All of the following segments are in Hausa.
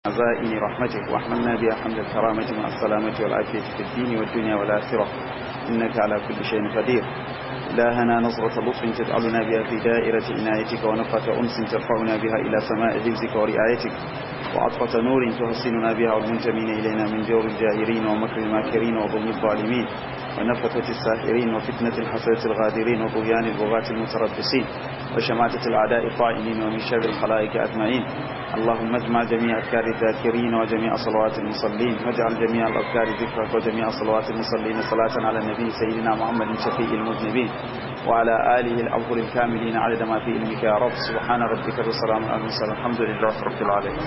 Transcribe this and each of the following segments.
عزائم رحمتك واحملنا بها حمد الكرامة مع السلامة والعافية في الدين والدنيا والآخرة إنك على كل شيء قدير إلهنا نظرة لطف تجعلنا بها في دائرة عنايتك ونفة أنس ترفعنا بها إلى سماء حفظك ورعايتك وعطفة نور تحسننا بها والمنتمين إلينا من جور الجاهرين ومكر الماكرين وظلم الظالمين ونفثة الساحرين وفتنة الحسرة الغادرين وطغيان البغاة المتربصين وشماتة الأعداء الطائلين ومن شر الخلائق أجمعين اللهم اجمع جميع أذكار الذاكرين وجميع صلوات المصلين واجعل جميع الأذكار ذكرك وجميع صلوات المصلين صلاة على النبي سيدنا محمد شفيع المذنبين وعلى آله الأفضل الكاملين عدد ما في علمك يا رب سبحان ربك والسلام على المرسلين الحمد لله رب العالمين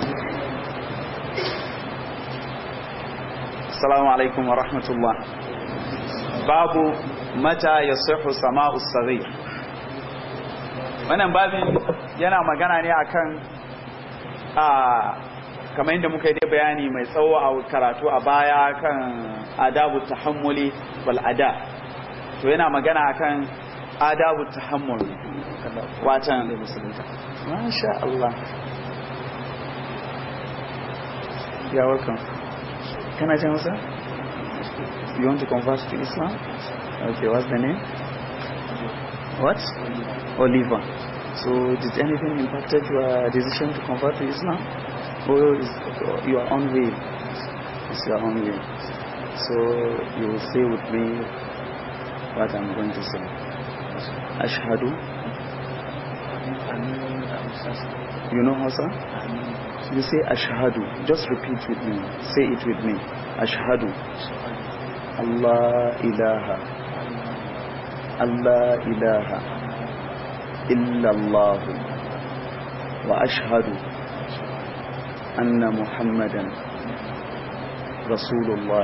السلام عليكم ورحمة الله باب متى يصح سماء الصغير wannan babin yana magana ne akan a kamar yadda muka yi dai bayani mai tsawo a karatu a baya kan adabu tahammuli wal ada to yana magana akan adabu tahammul watan masha Allah ya welcome kana jin wasa you want to convert to Islam okay what's the name what Oliver so did anything impacted your decision to convert to Islam or is your own way it's your own way so you will say with me what I'm going to say ashhadu you know Hausa you say ashhadu just repeat with me say it with me ashhadu Allah ilaha Allah ilaha إلا الله وأشهد أن محمدا رسول الله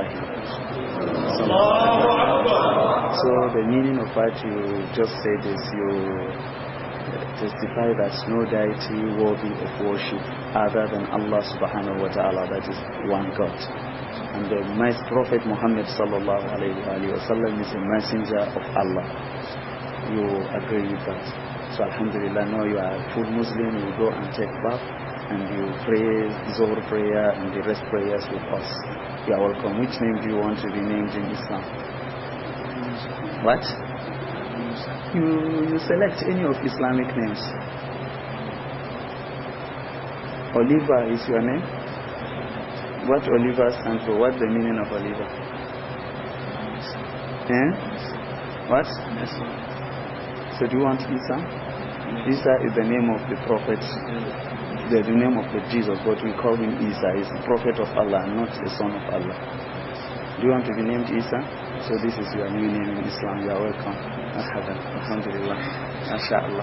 So the meaning of what you just said is you testify that no deity worthy of worship other than Allah subhanahu wa ta'ala that is one God and the Prophet Muhammad sallallahu alayhi wa sallam is a messenger of Allah you agree with that so Alhamdulillah, now you are a full Muslim, you go and take bath and you pray Zohar prayer and the rest prayers with us. You are welcome. Which name do you want to be named in Islam? What? You, you select any of Islamic names. Oliver is your name? What Oliver stands for? What's the meaning of Oliver? Eh? What? So do you want Isa? Isa is the name of the prophet, the, the name of the Jesus, but we call him Isa. He's the prophet of Allah, not the son of Allah. Do you want to be named Isa? So this is your new name in Islam. You are welcome. Marhaba. Alhamdulillah. MashaAllah.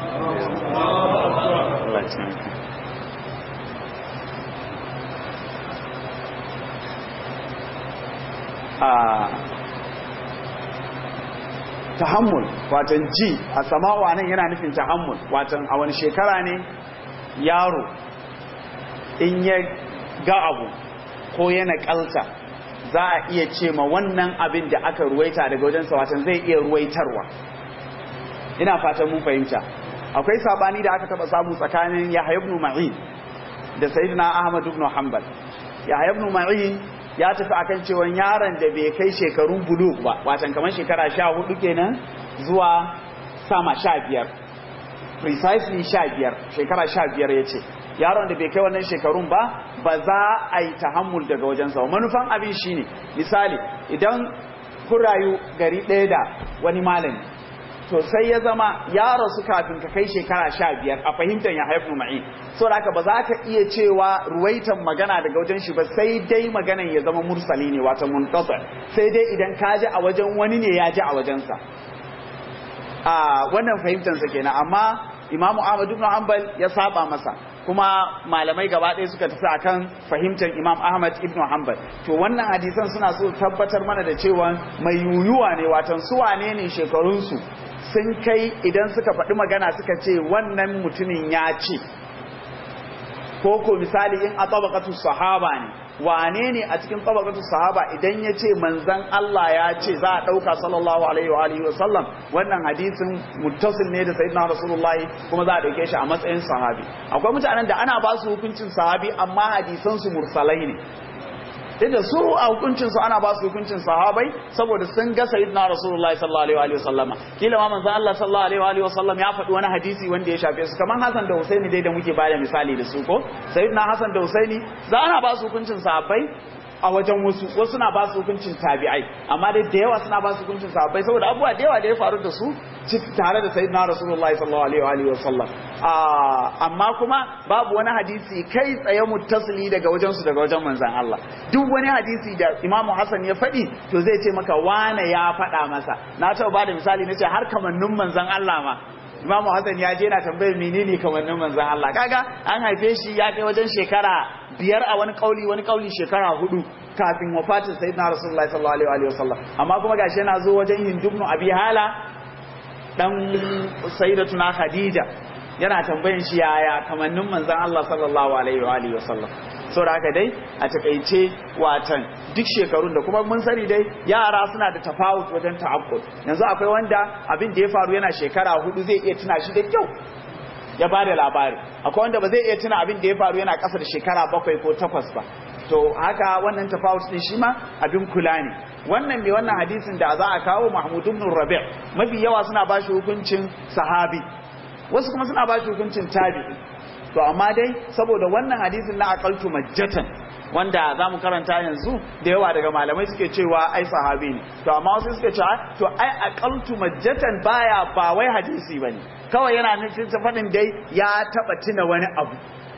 Allah thank you. Ah, tahammul watan ji a sama'u nan yana nufin tahammul watan a wani shekara ne yaro in ya ga abu ko yana kalta za a iya ce ma wannan abin da aka ruwaita daga wajensa watan zai iya ruwaitarwa ina fatan mun fahimta akwai sabani da aka taba samu tsakanin Yahya ibn Ma'in da Sayyidina Ahmad ibn Hanbal Yahya ibn Ma'in ya tafi akan cewa yaron da bai kai shekarun bulu ba watan kamar shekara sha hudu kenan zuwa sama sha biyar precisely sha biyar shekara sha biyar ya ce yaron da bai kai wannan shekarun ba ba za a yi tahammul daga wajensa manufan abin shine misali idan kun rayu gari ɗaya da wani malami to sai ya zama ya rasu kafin ka kai shekara sha biyar a fahimtar ya haifu ma'i so da haka ba za ka iya cewa ruwaitan magana daga wajen shi ba sai dai maganan ya zama mursali ne wata muntasa sai dai idan ka ji a wajen wani ne ya ji a wajensa a wannan fahimtarsa kenan amma imamu ahmad ibn hanbal ya saba masa kuma malamai gaba ɗaya suka tafi akan fahimtar imam ahmad ibn hanbal to wannan hadisan suna so tabbatar mana da cewa mai yuyuwa ne watan su wane ne shekarunsu sun kai idan suka faɗi magana suka ce wannan mutumin ya ce ko ko misali in a tabaqatu sahaba ne wane ne a cikin tabaqatu sahaba idan ya ce manzon Allah ya ce za a dauka sallallahu alaihi wa alihi wa sallam wannan hadisin muttasil ne da sayyidina rasulullahi kuma za a dauke shi a matsayin sahabi akwai mutanen da ana ba su hukuncin sahabi amma hadisan su mursalai ne da su a hukuncin su ana ba su hukuncin sahabai saboda sun ga sayyidina rasulullahi sallallahu alaihi wa sallama kila ma manzon Allah sallallahu alaihi wa sallam ya faɗi wani hadisi wanda ya shafe su kaman Hassan da Husaini dai da muke bada misali da su ko sayyidina Hassan da Husaini za ana ba su hukuncin sahabbai a wajen wasu wasu na ba su hukuncin tabi'ai amma dai da yawa suna ba su hukuncin sahabbai saboda abubuwa da yawa da ya faru da su tare da sayyidina rasulullahi sallallahu alaihi wa sallam amma kuma babu wani hadisi kai tsaye muttasili daga wajen su daga wajen manzon Allah duk wani hadisi da Imam Hassan ya faɗi to zai ce maka wane ya faɗa masa na taɓa bada misali nace har kamannin manzon Allah ma Imam Hassan ya je na tambayar menene kamannin manzon Allah kaga an haife shi ya kai wajen shekara biyar a wani kauli wani kauli shekara hudu kafin wafatin sayyidina Rasulullahi sallallahu alaihi wa sallam amma kuma gashi yana zo wajen Hindubnu Abi Hala dan sayyidatuna Khadija yana tambayin shi yaya kamannin manzon Allah sallallahu alaihi wa alihi wasallam saboda haka dai a takeice watan duk shekarun da kuma mun sani dai yara suna da tafawut wajen ta'aqqud yanzu akwai wanda abin da ya faru yana shekara hudu zai iya tuna shi da kyau ya ba da labari akwai wanda ba zai iya tuna abin da ya faru yana ƙasa da shekara bakwai ko takwas ba to haka wannan tafawut din shi ma abin kula ne wannan mai wannan hadisin da za a kawo Mahmud ibn Rabi' mafi yawa suna ba shi hukuncin sahabi wasu kuma suna ba shi hukuncin tabi'i to amma dai saboda wannan hadisin na aqaltu majjatan wanda za mu karanta yanzu da yawa daga malamai suke cewa ai sahabi ne to amma wasu suke cewa to ai aqaltu majjatan baya ba wai hadisi bane kawai yana nufin faɗin dai ya taba tuna wani abu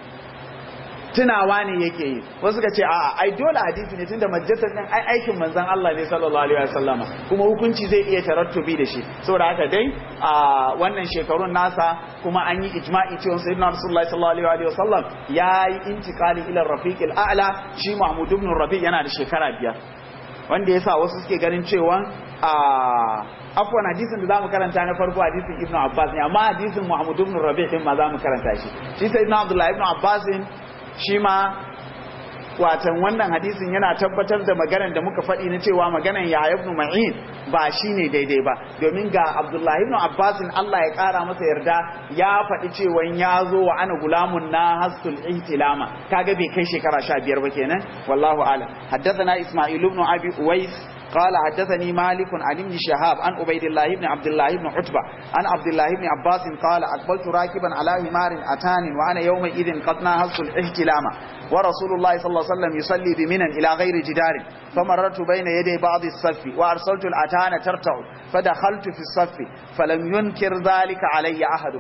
tunawa ne yake yi wasu suka ce a'a ai dole hadisi ne tunda majalisar din ai aikin manzon Allah ne sallallahu alaihi wasallama kuma hukunci zai iya tarattubi da shi saboda haka dai a wannan shekarun nasa kuma an yi ijma'i cewa sayyidina rasulullahi sallallahu alaihi wasallam yayi intiqali ila rafiqil a'la shi Mahmud ibn Rabi yana da shekara biyar wanda yasa wasu suke ganin cewa a afwan hadisin da zamu karanta na farko hadisin Ibn Abbas ne amma hadisin Muhammad ibn Rabi din ma zamu karanta shi shi sayyidina Abdullah ibn Abbas shi ma watan wannan hadisin yana tabbatar da maganar da muka faɗi na cewa maganar Yahya ibn Ma'in ba shine daidai ba domin ga Abdullah ibn Abbas Allah ya ƙara masa yarda ya faɗi cewa ya zo wa ana gulamun na hastul ihtilama kaga bai kai shekara 15 ba kenan wallahu a'lam haddathana Isma'il ibn Abi Uwais قال حدثني مالك عن ابن شهاب عن عبيد الله بن عبد الله بن عتبة عن عبد الله بن عباس قال أقبلت راكبا على همار أتان وأنا يومئذ قد ناهزت الاحتلام ورسول الله صلى الله عليه وسلم يصلي بمنا إلى غير جدار فمررت بين يدي بعض الصف وأرسلت الأتان ترتع فدخلت في الصف فلم ينكر ذلك علي أحد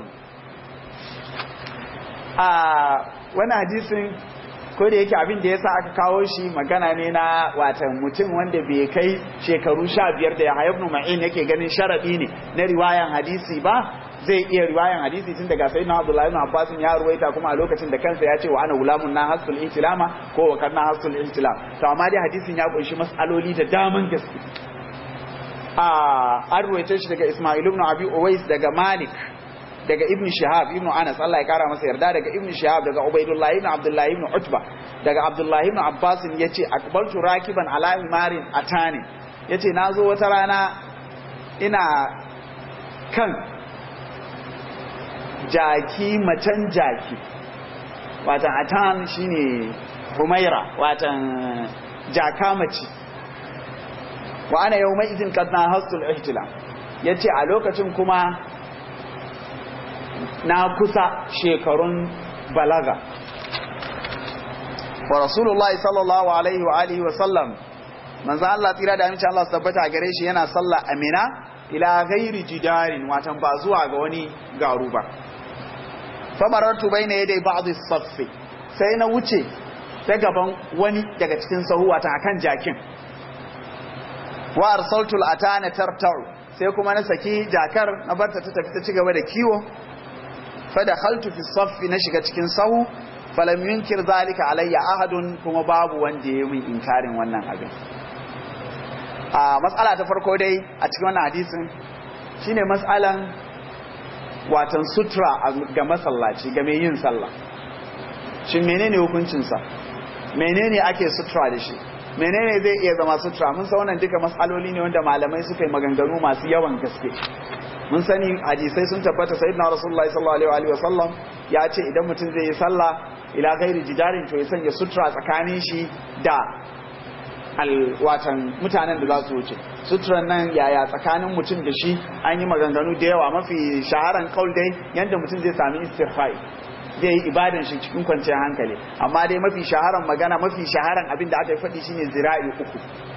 آه وانا حديث ko da yake abin da ya sa aka kawo shi magana ne na watan mutum wanda bai kai shekaru sha biyar da ya ibn ma'in yake ganin sharaɗi ne na riwayan hadisi ba zai iya riwayan hadisi tun daga sayyidina abdullahi ibn abbas ya ruwaita kuma a lokacin da kansa ya ce wa ana gulamun na hasul ihtilama ko wa kana hasul ihtilam to amma dai hadisin ya kunshi mas'aloli da daman gaske a an ruwaita shi daga isma'il ibn abi uwais daga malik daga ibn shihab ibn anas Allah ya kara masa yarda daga ibn shihab daga ubaidullah ibn abdullah ibn utba daga abdullah ibn abbas yace akbaltu rakiban ala himarin atani yace nazo wata rana ina kan jaki macen jaki watan atan shine humaira watan jaka mace wa ana yawma idin qad na hastul ihtilam yace a lokacin kuma na kusa shekarun balaga wa rasulullahi sallallahu alaihi wa alihi wa sallam manzo Allah tira da amince Allah su tabbata gare shi yana sallah amina ila ghairi jidarin watan ba zuwa ga wani garu ba famarartu baina yaday ba'd as-saff sai na wuce ta gaban wani daga cikin sahu watan akan jakin wa arsaltu al-atana tarta'u sai kuma na saki jakar na barta ta tafi ta ci gaba da kiwo fadakhaltu fi saffi na shiga cikin sahu falam yunkir zalika alayya ahadun kuma babu wanda ya min inkarin wannan abin a matsala ta farko dai a cikin wannan hadisin shine matsalan watan sutra ga masallaci ga mai yin sallah shin menene hukuncinsa menene ake sutura da shi menene zai iya zama sutura mun san wannan duka matsaloli ne wanda malamai suka yi maganganu masu yawan gaske mun sani hadisai sun tabbata sayyidina rasulullahi sallallahu alaihi wa sallam ya ce idan mutum zai yi sallah ila ghairi jidarin to ya sanya sutura tsakanin shi da watan mutanen da za su wuce suturan nan yaya tsakanin mutum da shi an yi maganganu da yawa mafi shaharan kaul dai yadda mutum zai sami istirfai zai yi ibadan shi cikin kwanciyar hankali amma dai mafi shaharan magana mafi shaharan abin da aka yi faɗi shine zira'i uku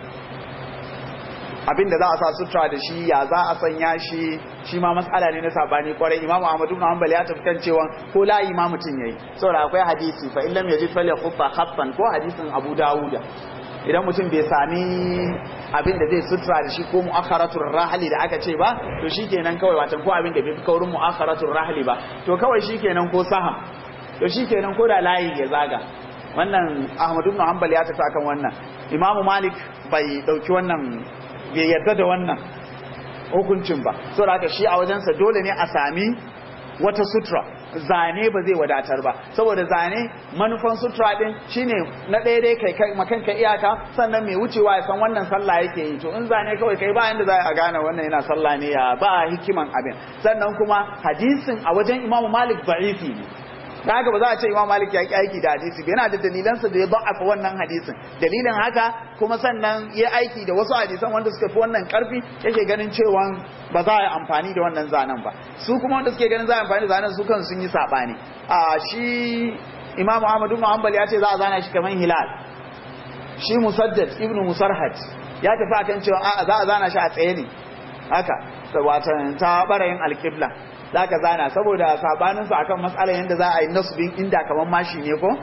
abin da za a sa sutura da shi ya za a sanya shi shi ma matsala ne na sabani kwarai imamu ahmadu ibn hanbal ya tafi kan cewa ko layi ma mutum yayi saboda akwai hadisi fa illam yajid falyakhufa khaffan ko hadisin abu dawuda idan mutum bai sami abin da zai sutura da shi ko mu'akharatul rahli da aka ce ba to shikenan kawai watan ko abin da bai fi kaurin mu'akharatul rahli ba to kawai shikenan ko saham to shikenan ko da layi ya zaga wannan Ahmad ibn Hanbal ya tafi akan wannan Imam Malik bai dauki wannan bai yarda da wannan hukuncin ba saboda haka shi a wajensa dole ne a sami wata sutura zane ba zai wadatar ba saboda zane manufan sutura din shine na ɗaya dai kai makanka iyaka sannan mai wucewa ya san wannan sallah yake yi to in zane kawai kai ba inda za a gane wannan yana sallah ne ya ba hikiman abin sannan kuma hadisin a wajen imamu malik da'ifi ne da haka ba za a ce imam malik ya ki aiki da hadisi ba yana da dalilansa da ya ba'afa wannan hadisin dalilin haka kuma sannan ya aiki da wasu hadisan wanda suka fi wannan karfi yake ganin cewa ba za a yi amfani da wannan zanen ba su kuma wanda suke ganin za a amfani da zanen su kan sun yi saɓani a shi imam ahmadu muhammad ya ce za a zana shi kamar hilal shi musaddad ibnu musarhat ya tafi akan cewa a za a zana shi a tsaye ne haka watan ta barayin alƙibla za ka zana saboda sabaninsu akan matsalar yadda za a yi nasubin inda kamar mashi ne ko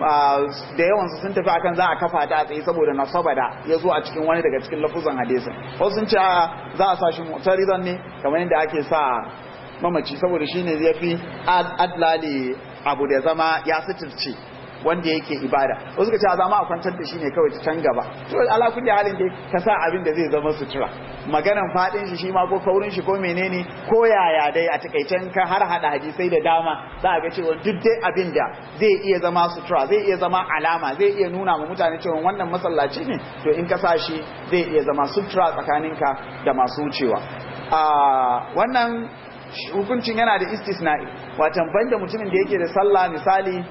da yawansu sun tafi akan za a kafa ta a tsaye saboda nasaba da ya zo a cikin wani daga cikin lafuzan hadisin wasu sun ce za a sa shi mutarizan ne kamar yadda ake sa mamaci saboda shi ne zai fi adlali abu da zama ya suturce wanda yake ibada wasu ka ce a zama a kwantar da shi ne kawai ta can gaba to ala kulli halin dai ka sa abin da zai zama sutura maganan fadin shi shi ma ko kaurin shi ko menene ko yaya dai a takaicen ka har hada hadisai da dama za a ga cewa duk dai abin da zai iya zama sutura zai iya zama alama zai iya nuna ma mutane cewa wannan masallaci ne to in ka sa shi zai iya zama sutura tsakaninka da masu wucewa a wannan hukuncin yana da istisna'i watan banda mutumin da yake da sallah misali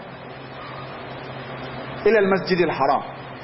ilal masjidil haram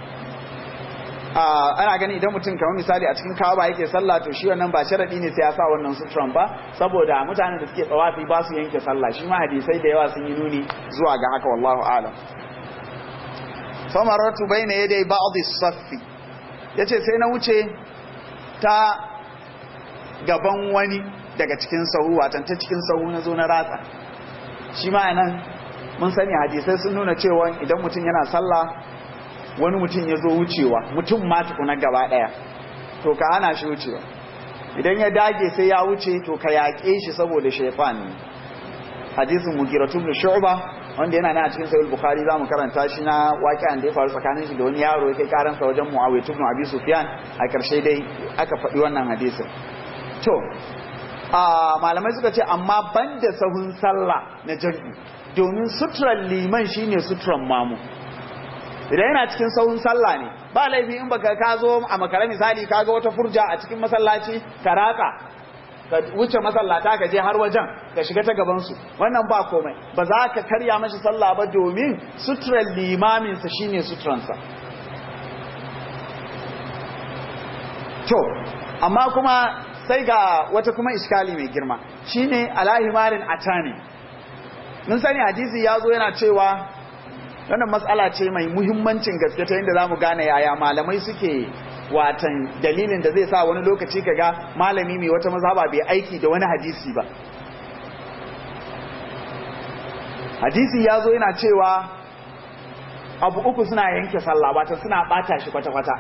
ana gani idan mutum kamar misali a cikin kawa yake sallah to shi wannan ba sharadi ne sai ya sa wannan suturan ba saboda mutanen da suke tsawafi ba su yanke sallah shi ma hadisai da yawa sun yi nuni zuwa ga haka wallahu alam famaratu bayna yaday ba'd as-saffi yace sai na wuce ta gaban wani daga cikin sahu watan ta cikin sahu na zo na ratsa shi ma nan mun sani hadisai sun nuna cewa idan mutum yana sallah wani mutum ya zo wucewa mutum ma tukuna gaba daya to ka hana shi wucewa idan ya dage sai ya wuce to ka yaƙe shi saboda shaytan ne hadisin mugiratu ibn shu'ba wanda yana nan a cikin sahih bukhari zamu karanta shi na waqi'an da ya faru tsakanin shi da wani yaro yake karan sa wajen muawiyah ibn abi sufyan a karshe dai aka faɗi wannan hadisin to a malamai suka ce amma banda sahun sallah na jami'i domin suturan liman shine suturan mamu idan yana cikin saurin sallah ne ba laifi in baka ka zo a makara misali ka ga wata furja a cikin masallaci ka ratsa ka wuce masallata ka je har wajen ka shiga ta gaban su wannan ba komai ba za ka karya mashi sallah ba domin suturan limamin sa shine suturan sa to amma kuma sai ga wata kuma iskali mai girma shine alahimarin atani mun sani hadisi ya zo yana cewa wannan matsala ce mai muhimmancin gaske ta yadda za mu gane yaya malamai suke watan dalilin da zai sa wani lokaci kaga malami mai wata mazhaba bai aiki da wani hadisi ba hadisi ya zo yana cewa abu uku suna yanke sallah wata suna bata shi kwata-kwata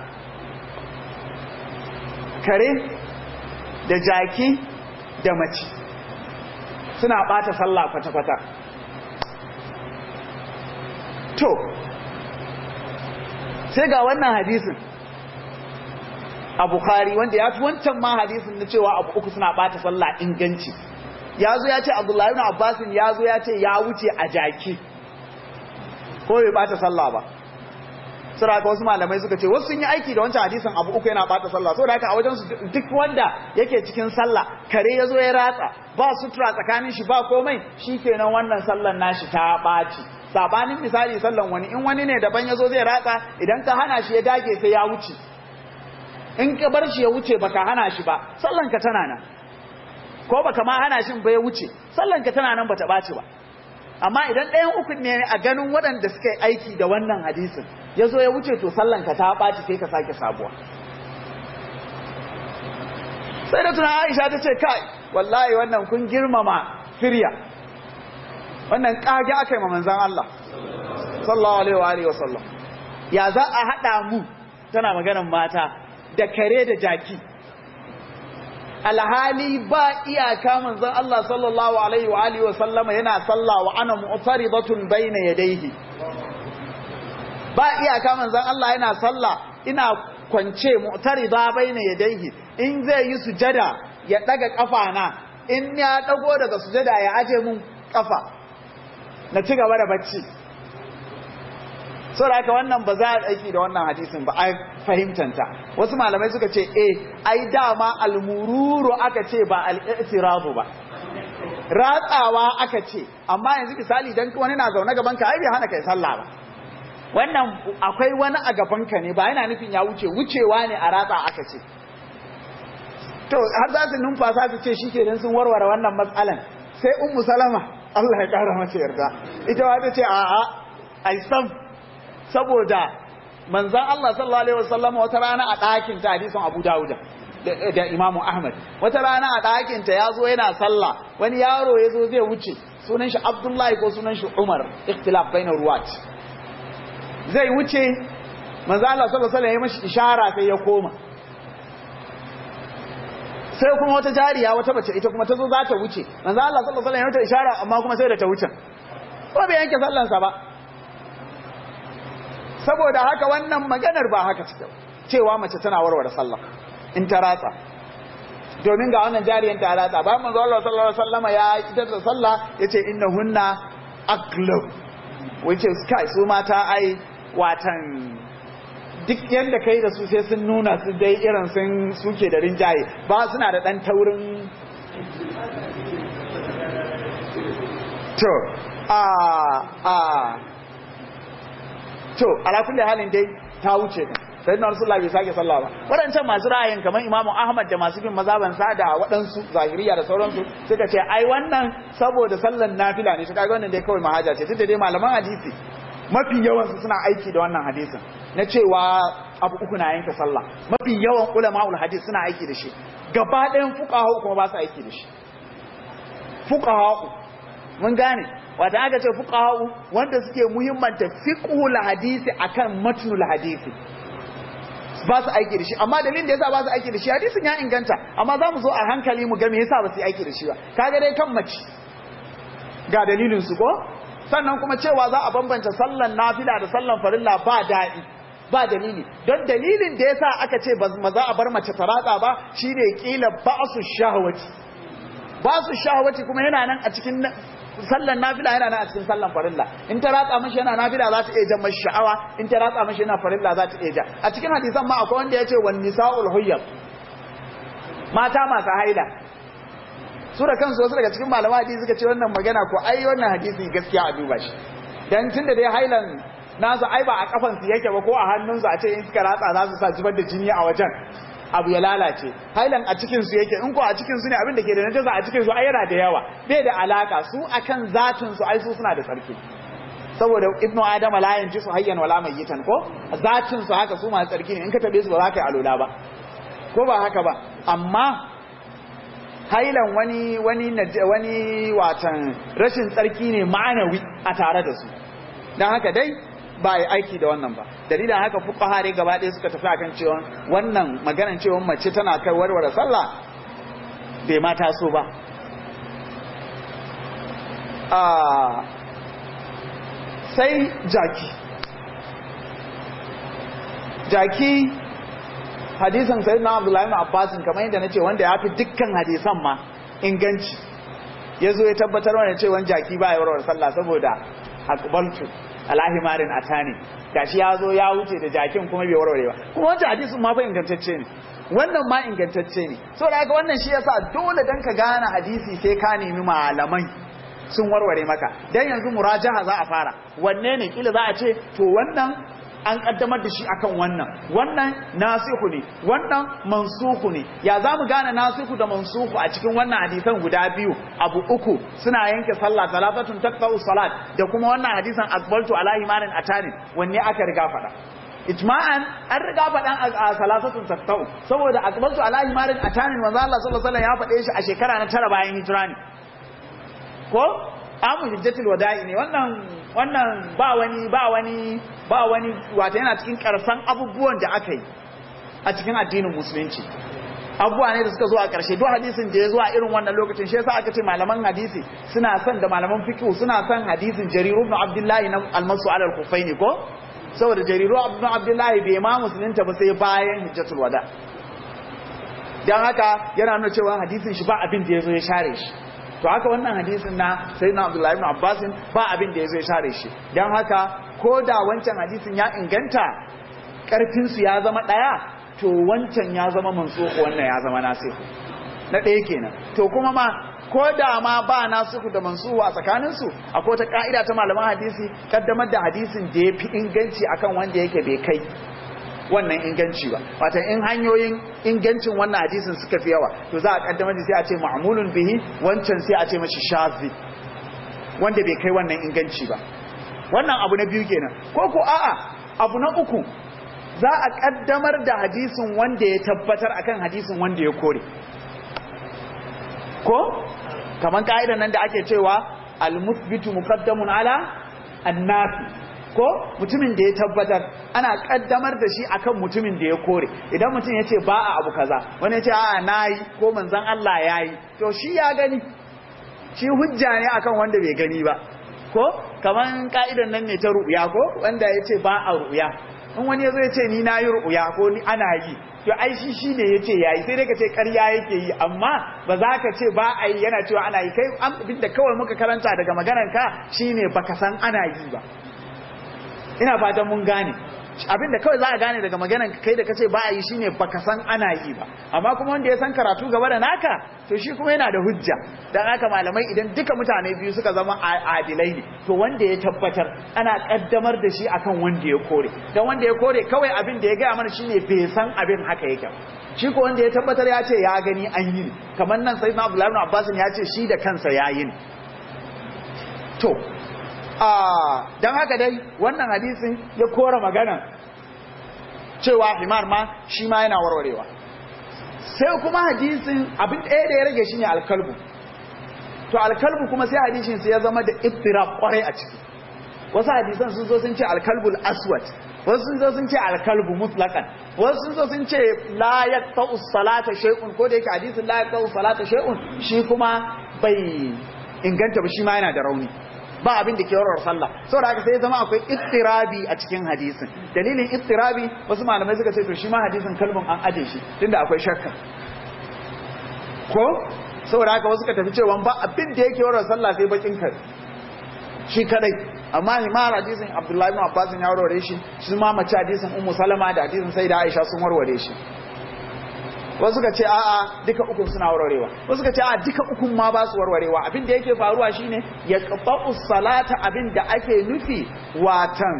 kare da jaki da mace suna bata sallah kwata-kwata to sai ga wannan hadisin a bukhari wanda ya fi wancan ma hadisin na cewa abu uku suna bata sallah inganci ya zo ya ce abdullahi ibn abbasin ya zo ya ce ya wuce a jaki ko bai bata sallah ba sura ka wasu malamai suka ce wasu sun yi aiki da wancan hadisin abu uku yana bata sallah saboda haka a wajen su duk wanda yake cikin sallah kare ya zo ya ratsa ba sutura tsakanin shi ba komai shikenan wannan sallan nashi ta ɓaci sabanin misali sallan wani in wani ne daban ya zo zai ratsa idan ka hana shi ya dage sai ya wuce in ka bar shi ya wuce baka hana shi ba sallan ka tana nan ko baka ma hana shi ba ya wuce sallan ka tana nan bata ɓaci ba amma idan ɗayan uku ne a ganin waɗanda suka yi aiki da wannan hadisin ya zo ya wuce to sallanka ta ɓaci sai ka sake sabuwa sai da tuna aisha ta ce kai wallahi wannan kun girmama firya wannan ƙage aka yi ma manzan Allah sallallahu alaihi wa alihi wasallam ya za a haɗa mu tana maganan mata da kare da jaki alhali ba iyaka manzon Allah sallallahu alaihi wa alihi wa sallama yana sallah wa ana mu'taridatun baina yadayhi ba iyaka manzon Allah yana sallah ina kwance mu'tarida baina yadayhi in zai yi sujada ya daga kafa na in ya dago daga sujada ya aje mun kafa na ci gaba da bacci saboda haka wannan ba za a aiki da wannan hadisin ba a fahimtanta wasu malamai suka ce eh ai dama almururu aka ce ba al-i'tirafu ba ratsawa aka ce amma yanzu misali dan wani na zaune gaban ka ai bai hana kai sallah ba wannan akwai wani a gaban ka ne ba yana nufin ya wuce wucewa ne a ratsa aka ce to har za su numfasa su ce shikenan sun warware wannan matsalan sai ummu salama Allah ya kara mata yarda ita ma ta ce a'a ai sam saboda manzan Allah sallallahu Alaihi wasallam wata rana a ɗakin ta hadisun Abu Dawuda da Imamu Ahmad wata rana a ɗakin ta ya zo yana sallah wani yaro ya zo zai wuce sunan shi Abdullahi ko sunan shi Umar ikhtilaf bainar ruwat zai wuce manzan Allah sallallahu Alaihi wasallam ya mashi ishara sai ya koma sai kuma wata jariya wata bace ita kuma ta zo za ta wuce manzan Allah sallallahu Alaihi wasallam ya mata ishara amma kuma sai da ta wuce ko bai yanke sallansa ba saboda haka wannan maganar ba haka cike cewa mace tana warware sallah in ta ratsa domin ga wannan jariyan ta ratsa ba manzo Allah sallallahu alaihi wasallama ya idar da sallah yace innahunna aqlab wace kai su mata ai watan duk yanda kai da su sai sun nuna su dai irin sun suke da rinjaye ba suna da dan taurin to a a to ala kulli halin dai ta wuce din sai na rasulullah bai sake sallah ba wadancan masu ra'ayin kamar imamu ahmad da masu bin mazaban sa da waɗansu zahiriya da sauransu suka ce ai wannan saboda sallan nafila ne shi kaga wannan dai kawai mahaja ce tunda dai malaman hadisi mafi yawan su suna aiki da wannan hadisin na cewa abu uku na yanke sallah mafi yawan ulama'ul hadis suna aiki da shi gaba ɗayan fuqaha kuma ba su aiki da shi fuqaha mun gane wata aka ce fuqaha wanda suke muhimmanta fiqhul hadisi akan matnul hadisi ba su aiki da shi amma dalilin da yasa ba su aiki da shi hadisin ya inganta amma za mu zo a hankali mu ga me yasa ba su aiki da shi ba kaga dai kan mace ga dalilin su ko sannan kuma cewa za a bambanta sallan nafila da sallan farilla ba daɗi ba dalili don dalilin da yasa aka ce ba za a bar mace ta ratsa ba shine kila ba'su shahwati ba'su shahwati kuma yana nan a cikin sallan nafila yana nan a cikin sallan farilla in ta ratsa mashi yana nafila za ta iya jan mashi sha'awa in ta ratsa mashi yana farilla za ta iya ja a cikin hadisan ma akwai wanda ya ce wan nisa'ul huyyab mata masu haila su da kansu wasu daga cikin malama hadisi suka ce wannan magana ko ai wannan hadisi gaskiya a duba shi dan tunda dai hailan nasu ai ba a kafan su yake ba ko a hannun su a ce in suka ratsa za su sa zubar da jini a wajen abu ya lalace hailan a cikin su yake in ko a cikin su ne abin da ke da najasa a cikin su ai yana da yawa bai da alaka su akan zatin su ai su suna da tsarki saboda ibnu adama la yanji su hayyan wala mayyitan ko zatin su haka su masu tsarki ne in ka tabe su ba za ka yi alola ba ko ba haka ba amma hailan wani wani wani watan rashin tsarki ne ma'anawi a tare da su dan haka dai ba yi aiki da wannan ba dalilin haka fuqaha dai gaba ɗaya suka tafi akan cewa wannan maganan cewa mace tana kai warware sallah bai ma taso ba a sai jaki jaki hadisan sayyidina abdullahi ibn abbas kamar yadda nace wanda ya fi dukkan hadisan ma inganci yazo ya tabbatar mana cewa jaki ba ya warware sallah saboda aqbaltu alahimarin atani gashi ya zo ya wuce da jakin kuma bai warware ba kuma wancan hadisin ma fa ingantacce ne wannan ma ingantacce ne so da haka wannan shi yasa dole dan ka gane hadisi sai ka nemi malamai sun warware maka dan yanzu murajaha za a fara wanne ne kila za a ce to wannan an kaddamar da shi akan wannan wannan nasihu ne wannan mansuhu ne ya za mu gane nasihu da mansuhu a cikin wannan hadisan guda biyu abu uku suna yanke sallah talatatun taqta'u salat da kuma wannan hadisan akbaltu ala imanin atani wanne aka riga faɗa ijma'an an riga faɗan a salasatun taqta'u saboda akbaltu ala imanin atani manzo Allah sallallahu alaihi wasallam ya faɗe shi a shekara na tara bayan hijira ne ko amu hijjatul wada'i ne wannan wannan ba wani ba wani ba wani wato yana cikin karsan abubuwan da aka yi a cikin addinin musulunci abubuwa ne da suka zo a ƙarshe duk hadisin da ya zo a irin wannan lokacin shi yasa aka ce malaman hadisi suna son da malaman fiqh suna son hadisin jariru ibn abdullahi na almasu ala al-kufaini ko saboda jariru ibn abdullahi bai ma musulunta ba sai bayan hijjatul wada dan haka yana nuna cewa hadisin shi ba abin da ya zo ya share shi to haka wannan hadisin na sayyidina abdullahi ibn abbas ba abin da yazo ya share shi dan haka ko da wancan hadisin ya inganta karfin su ya zama daya to wancan ya zama mansuku wannan ya zama nasihu na ɗaya kenan to kuma ma ko da ma ba nasihu da mansuhu a tsakanin su akwai ta ka'ida ta malaman hadisi kaddamar da hadisin da yafi inganci akan wanda yake bai kai wannan inganci ba wata in hanyoyin ingancin wannan hadisin suka fi yawa to za a kaddamar da sai a ce ma'mulun bihi wancan sai a ce mashi shazi wanda bai kai wannan inganci ba wannan abu na biyu kenan ko ko a'a abu na uku za a kaddamar da hadisin wanda ya tabbatar akan hadisin wanda ya kore ko kaman ka'idan nan da ake cewa al-muthbitu muqaddamun ala an-nafi ko mutumin da ya tabbatar ana kaddamar da shi akan mutumin da ya kore idan mutum ya ce ba a abu kaza wani ya ce a nayi ko manzon Allah yayi to shi ya gani shi hujja ne akan wanda bai gani ba ko kaman ka'idan nan ne ta ru'ya ko wanda ya ce ba a ru'ya in wani ya zo ya ce ni na yi ru'ya ko ni ana yi to ai shi shi ne ya ce yayi sai dai ka ce ƙarya yake yi amma ba za ka ce ba a yi yana cewa ana yi kai abin da kawai muka karanta daga maganar ka shine baka san ana yi ba ina fatan mun gane abinda kawai za a gane daga maganan kai da kace ba a yi shine baka san ana yi ba amma kuma wanda ya san karatu gaba da naka to shi kuma yana da hujja dan haka malamai idan duka mutane biyu suka zama adilai ne to wanda ya tabbatar ana kaddamar da shi akan wanda ya kore dan wanda ya kore kawai abin da ya gaya mana shine bai san abin haka yake shi ko wanda ya tabbatar ya ce ya gani an yi kamar nan sayyidina abdullahi ibn abbas ya ce shi da kansa ya yi to don haka dai wannan hadisin ya kora magana cewa himar ma shi ma yana warwarewa sai kuma hadisin abin ɗaya da ya rage shi ne alkalbu to alkalbu kuma sai hadisin sai ya zama da iftirab kwarai a ciki wasu hadisan sun zo sun ce alkalbul aswad wasu sun zo sun ce alkalbu mutlaqan wasu sun zo sun ce la yaqta'u salata shay'un ko da yake hadisin la yaqta'u salata shay'un shi kuma bai inganta ba shi ma yana da rauni ba abin da ke warware sallah saboda haka sai zama akwai ittirabi a cikin hadisin dalilin ittirabi wasu malamai suka ce to shi ma hadisin kalbin an aje shi tunda akwai shakka ko saboda haka wasu ka tafi cewa ba abin da yake warware sallah sai bakin kare shi kadai amma himar hadisin abdullahi ibn abbas ya warware shi shi ma mace hadisin ummu salama da hadisin sayyida aisha sun warware shi wasu ka ce a'a duka ukun suna warwarewa wasu ka ce a'a duka ukun ma ba su warwarewa abin da yake faruwa shine ya qata'u salata abin da ake nufi watan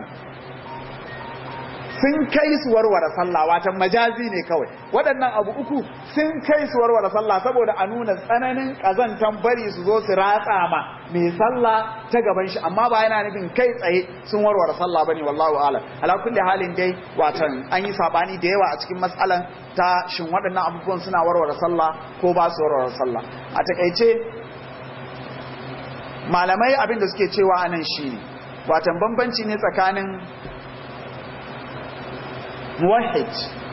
sun kai su warware sallah watan majazi ne kawai waɗannan abu uku sun kai su warware sallah saboda a nuna tsananin ƙazantan bari su zo su ratsa ma mai sallah ta gaban shi amma ba yana nufin kai tsaye sun warware sallah bane wallahu a'lam ala kulli halin dai watan an yi sabani da yawa a cikin matsalan ta shin waɗannan abubuwan suna warware sallah ko ba su warware sallah a takaice malamai abin da suke cewa anan shine watan bambanci ne tsakanin muwahhid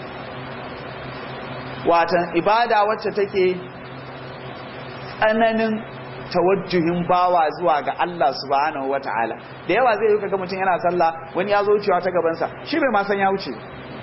watan ibada wacce take tsananin tawajjuhin bawa zuwa ga Allah subhanahu wataala da yawa zai yi kaga mutum yana sallah wani ya zo wucewa ta gabansa shi bai ma san ya wuce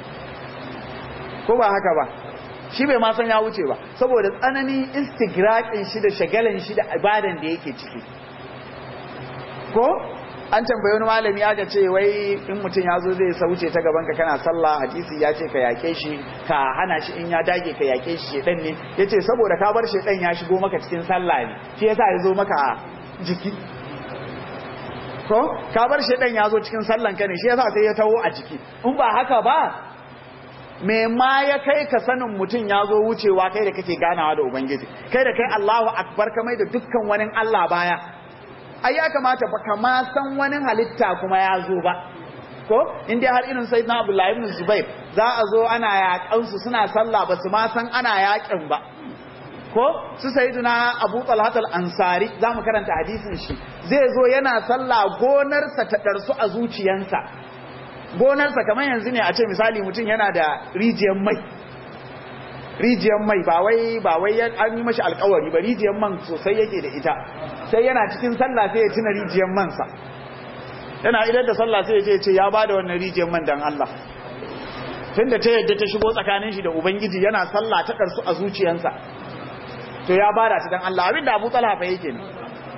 ko ba haka ba shi bai ma san ya wuce ba saboda tsananin istigraqin shi da shagalan shi da ibadan da yake ciki ko an tambayi wani malami aka ce wai in mutum ya zo zai sauce ta gaban ka kana sallah hadisi ya ce ka yake shi ka hana shi in ya dage ka yake shi shedan ne yace saboda ka bar shedan ya shigo maka cikin sallah ne shi yasa ya zo maka jiki ko ka bar shedan ya zo cikin sallan ka ne shi yasa sai ya taho a jiki in ba haka ba me ma ya kai ka sanin mutum ya zo wucewa kai da kake ganawa da ubangiji kai da kai Allahu akbar kamar da dukkan wani Allah baya ai ya kamata ba ka ma san wani halitta kuma ya zo ba ko in dai har irin sayyidina Abdullahi ibn Zubair za a zo ana yakan su suna sallah ba su ma san ana yakin ba ko su sayyidina Abu Talhat al-Ansari za mu karanta hadisin shi zai zo yana sallah gonarsa ta darsu a zuciyansa gonarsa kamar yanzu ne a ce misali mutum yana da rijiyar mai rijiyar mai ba wai ba wai an yi mashi alkawari ba rijiyar man sosai yake da ita sai yana cikin sallah sai ya tuna rijiyar mansa yana idan da sallah sai ya ce ya ba da wannan rijiyar man dan Allah tunda ta yadda ta shigo tsakanin shi da ubangiji yana sallah ta karsu a zuciyarsa to ya bada ta dan Allah abinda Abu Talha fa yake ne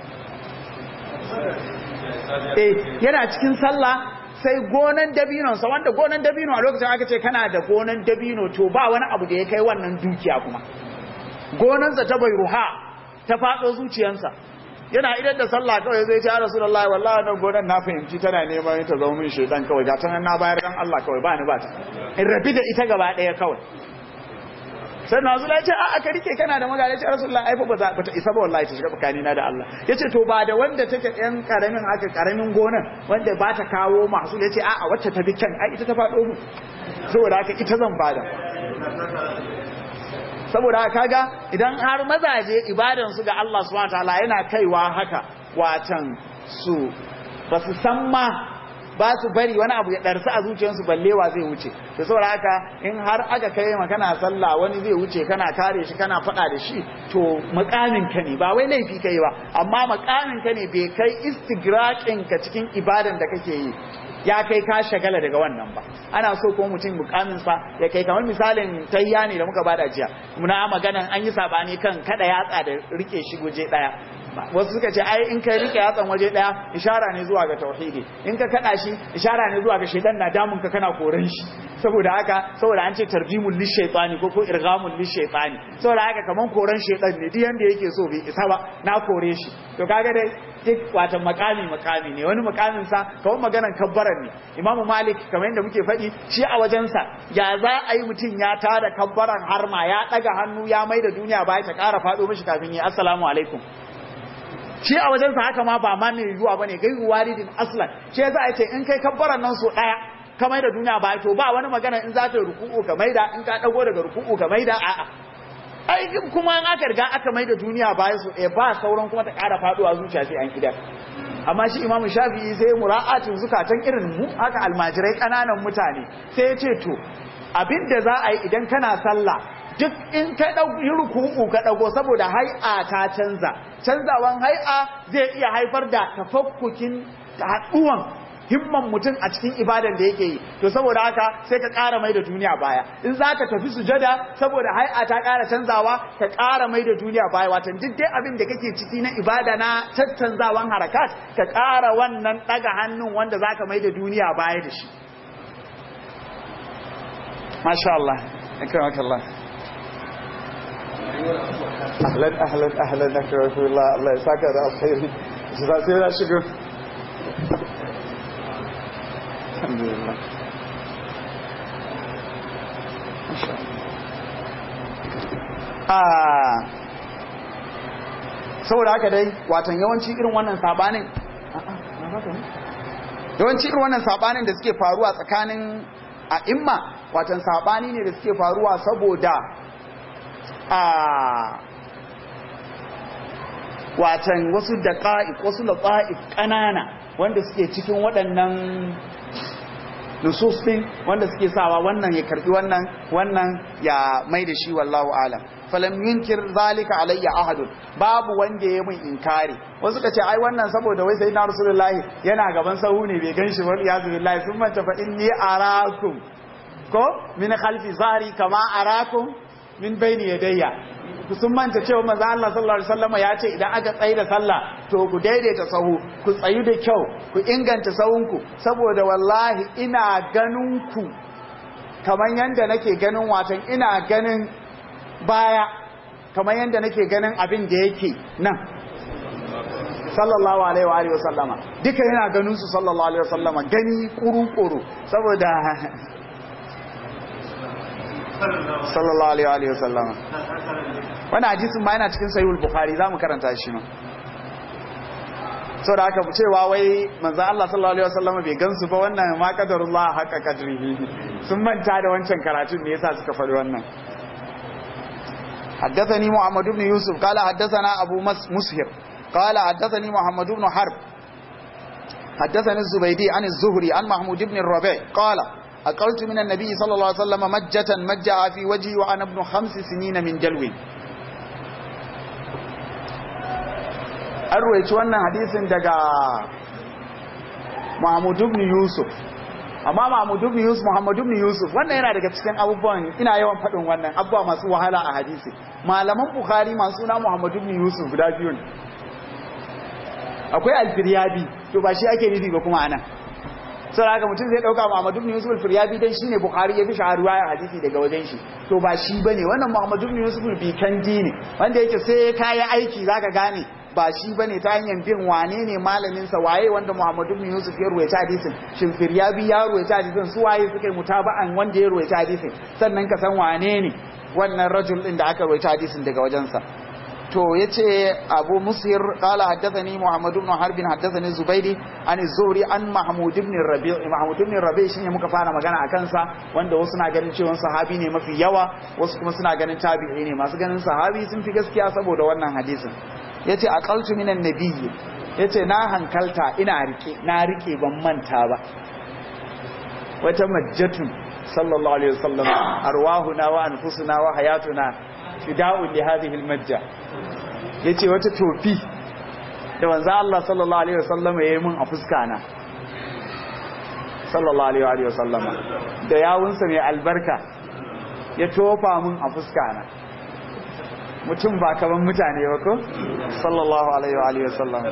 eh yana cikin sallah sai gonan dabinonsa wanda gonan dabino a lokacin aka ce kana da gonan dabino to ba wani abu da ya kai wannan dukiya kuma gonansa ta bai ruha ta faɗo zuciyansa yana idan da sallah kawai zai ce ya rasulullahi wallahi wannan gonan na fahimci tana neman ta zama min shaidan kawai ga tanan na bayar dan Allah kawai ba ni ba ta in rabi da ita gaba ɗaya kawai sai na zula ce a aka rike kana da magana ce rasulullah ai fa ba ta isa ba wallahi ta shiga tsakani na da Allah yace to ba da wanda take ɗan karamin haka karamin gonan wanda ba ta kawo masu yace a a wacce ta bi kyan ai ita ta faɗo mu saboda haka ita zan bada saboda haka kaga idan har mazaje ibadan su ga Allah subhanahu wataala yana kaiwa haka watan su ba su san ma ba su bari wani abu ya ɗarsa a zuciyarsu ballewa zai wuce da saboda haka in har aka kai ma kana sallah wani zai wuce kana kare shi kana faɗa da shi to makamin ka ne ba wai laifi kai ba amma makamin ka ne bai kai istigraqin ka cikin ibadan da kake yi ya kai ka shagala daga wannan ba ana so ko mutum mukamin sa ya kai kamar misalin tayya ne da muka bada jiya muna maganan an yi sabani kan kada yatsa da rike shi guje daya wasu suka ce ai in kai rike yatsan waje daya ishara ne zuwa ga tauhidi in ka kada shi ishara ne zuwa ga shedan na damun ka kana koran shi saboda haka saboda an ce tarjimul lishaytani ko ko irghamul lishaytani saboda haka kaman koran shedan ne duk yanda yake so bai isa ba na kore shi to kaga dai duk wata makami makami ne wani makamin sa kawai maganan kabbaran ne imamu malik kamar yadda muke faɗi shi a wajensa ya za a yi mutum ya tada kabbaran harma ya ɗaga hannu ya mai da duniya baya ta ƙara faɗo mishi kafin yi assalamu alaikum shi a wajensa haka ma ba ma mai yiwuwa bane gairu waridin aslan shi yasa ya ce in kai kabbaran nan so ɗaya ka mai da duniya baya to ba wani magana in za ta ruku'u ka maida in ka ɗago daga ruku'u ka maida a'a ai kuma in aka riga aka mai da duniya baya su ɗaya ba sauran kuma ta ƙara faɗuwa zuciya sai an idar amma shi imamu shafi'i sai mura'atin zukatan irin mu haka almajirai ƙananan mutane sai ya ce to abin da za a yi idan kana sallah duk in ka yi ruku'u ka ɗago saboda hai'a ta canza canzawan hai'a zai iya haifar da tafakkukin haɗuwan himman mutum a cikin ibadan da yake yi to saboda haka sai ka ƙara mai da duniya baya in za ka tafi sujada saboda hai'a ta ƙara canzawa ka ƙara mai da duniya baya watan duk dai abin da kake ciki na ibada na tattanzawan harakat ka ƙara wannan ɗaga hannun wanda za ka mai da duniya baya da shi masha Allah akramakallah ahlan ahlan ahlan akramakallah Allah ya saka da alkhairi sai na shigo alhamdulillah saboda haka dai watan yawanci irin wannan sabanin yawanci irin wannan sabanin da suke faruwa tsakanin a imma watan sabani ne da suke faruwa saboda a watan wasu daqa'iq wasu laqa'iq kanana wanda suke cikin waɗannan nusus din wanda suke sawa wannan ya karbi wannan wannan ya mai da shi wallahu alam falam yunkir zalika alayya ahadun babu wanda ya mun inkari wasu suka ce ai wannan saboda wai sayyidina rasulullahi yana gaban sahu ne bai ganshi ba ya billahi sun manta fa inni arakum ko min khalfi zahri kama arakum min bayni yadayya sun manta cewa manzo Allah sallallahu alaihi wasallam ya ce idan aka tsayi da sallah to ku daidaita sahu ku tsayu da kyau ku inganta sahunku saboda wallahi ina ganin ku kamar yanda nake ganin watan ina ganin baya kamar yanda nake ganin abin da yake nan sallallahu alaihi wa alihi wasallama duka yana ganin su sallallahu alaihi wasallama gani kuru-kuru saboda sallallahu alaihi wa alihi wasallama wani hadisin ma yana cikin sahihul bukhari zamu karanta shi ma saboda haka cewa wai manzo Allah sallallahu alaihi wasallama bai gansu ba wannan ma qadarullah haqqa qadrihi sun manta da wancan karatun ne yasa suka faɗi wannan حدثني محمد بن يوسف قال حدثنا أبو مسهر قال حدثني محمد بن حرب حدثني الزبيدي عن الزهري عن محمود بن الربيع قال أقلت من النبي صلى الله عليه وسلم مجة مجع في وجهي وأنا ابن خمس سنين من جلو أرويت وانا حديث دقا محمود بن يوسف amma Mahmud ibn Yusuf Muhammad ibn Yusuf wannan yana daga cikin abubuwan ina yawan faɗin wannan abubuwa masu wahala a hadisi malaman Bukhari masu suna Muhammad ibn Yusuf guda biyu ne akwai al-Firyabi to ba shi ake nufi ba kuma anan sai haka mutum zai dauka Muhammad ibn Yusuf al-Firyabi dan shine Bukhari ya fi shaharuwa ya hadisi daga wajen shi to ba shi bane wannan Muhammad ibn Yusuf al-Bikandi ne wanda yake sai kai aiki zaka gane ba shi bane ta hanyar bin wane ne malamin sa waye wanda Muhammadu bin Yusuf ya ruwaita hadisin shin Firyabi ya ruwaita hadisin su waye suka yi mutaba'an wanda ya ruwaita hadisin sannan ka san wane ne wannan rajul din da aka ruwaita hadisin daga wajensa to yace Abu Musir qala haddathani Muhammad ibn Harb haddathani Zubaydi an Az-Zuhri an Mahmud ibn Rabi' Mahmud ibn Rabi' shine muka fara magana akan sa wanda wasu na ganin cewa sahabi ne mafi yawa wasu kuma suna ganin tabi'i ne masu ganin sahabi sun fi gaskiya saboda wannan hadisin yace aqaltu minan nabiyyi yace na hankalta ina rike na rike ban manta ba wata majjatun sallallahu alaihi wasallam arwahuna wa anfusuna wa hayatuna fida'un li hadhihi almajja yace wata tofi da manzo Allah sallallahu alaihi wasallam yayi mun a fuska na sallallahu alaihi wasallam da yawunsa mai albarka ya tofa mun a fuska na mutum ba kaman mutane ba ko sallallahu alaihi wasallam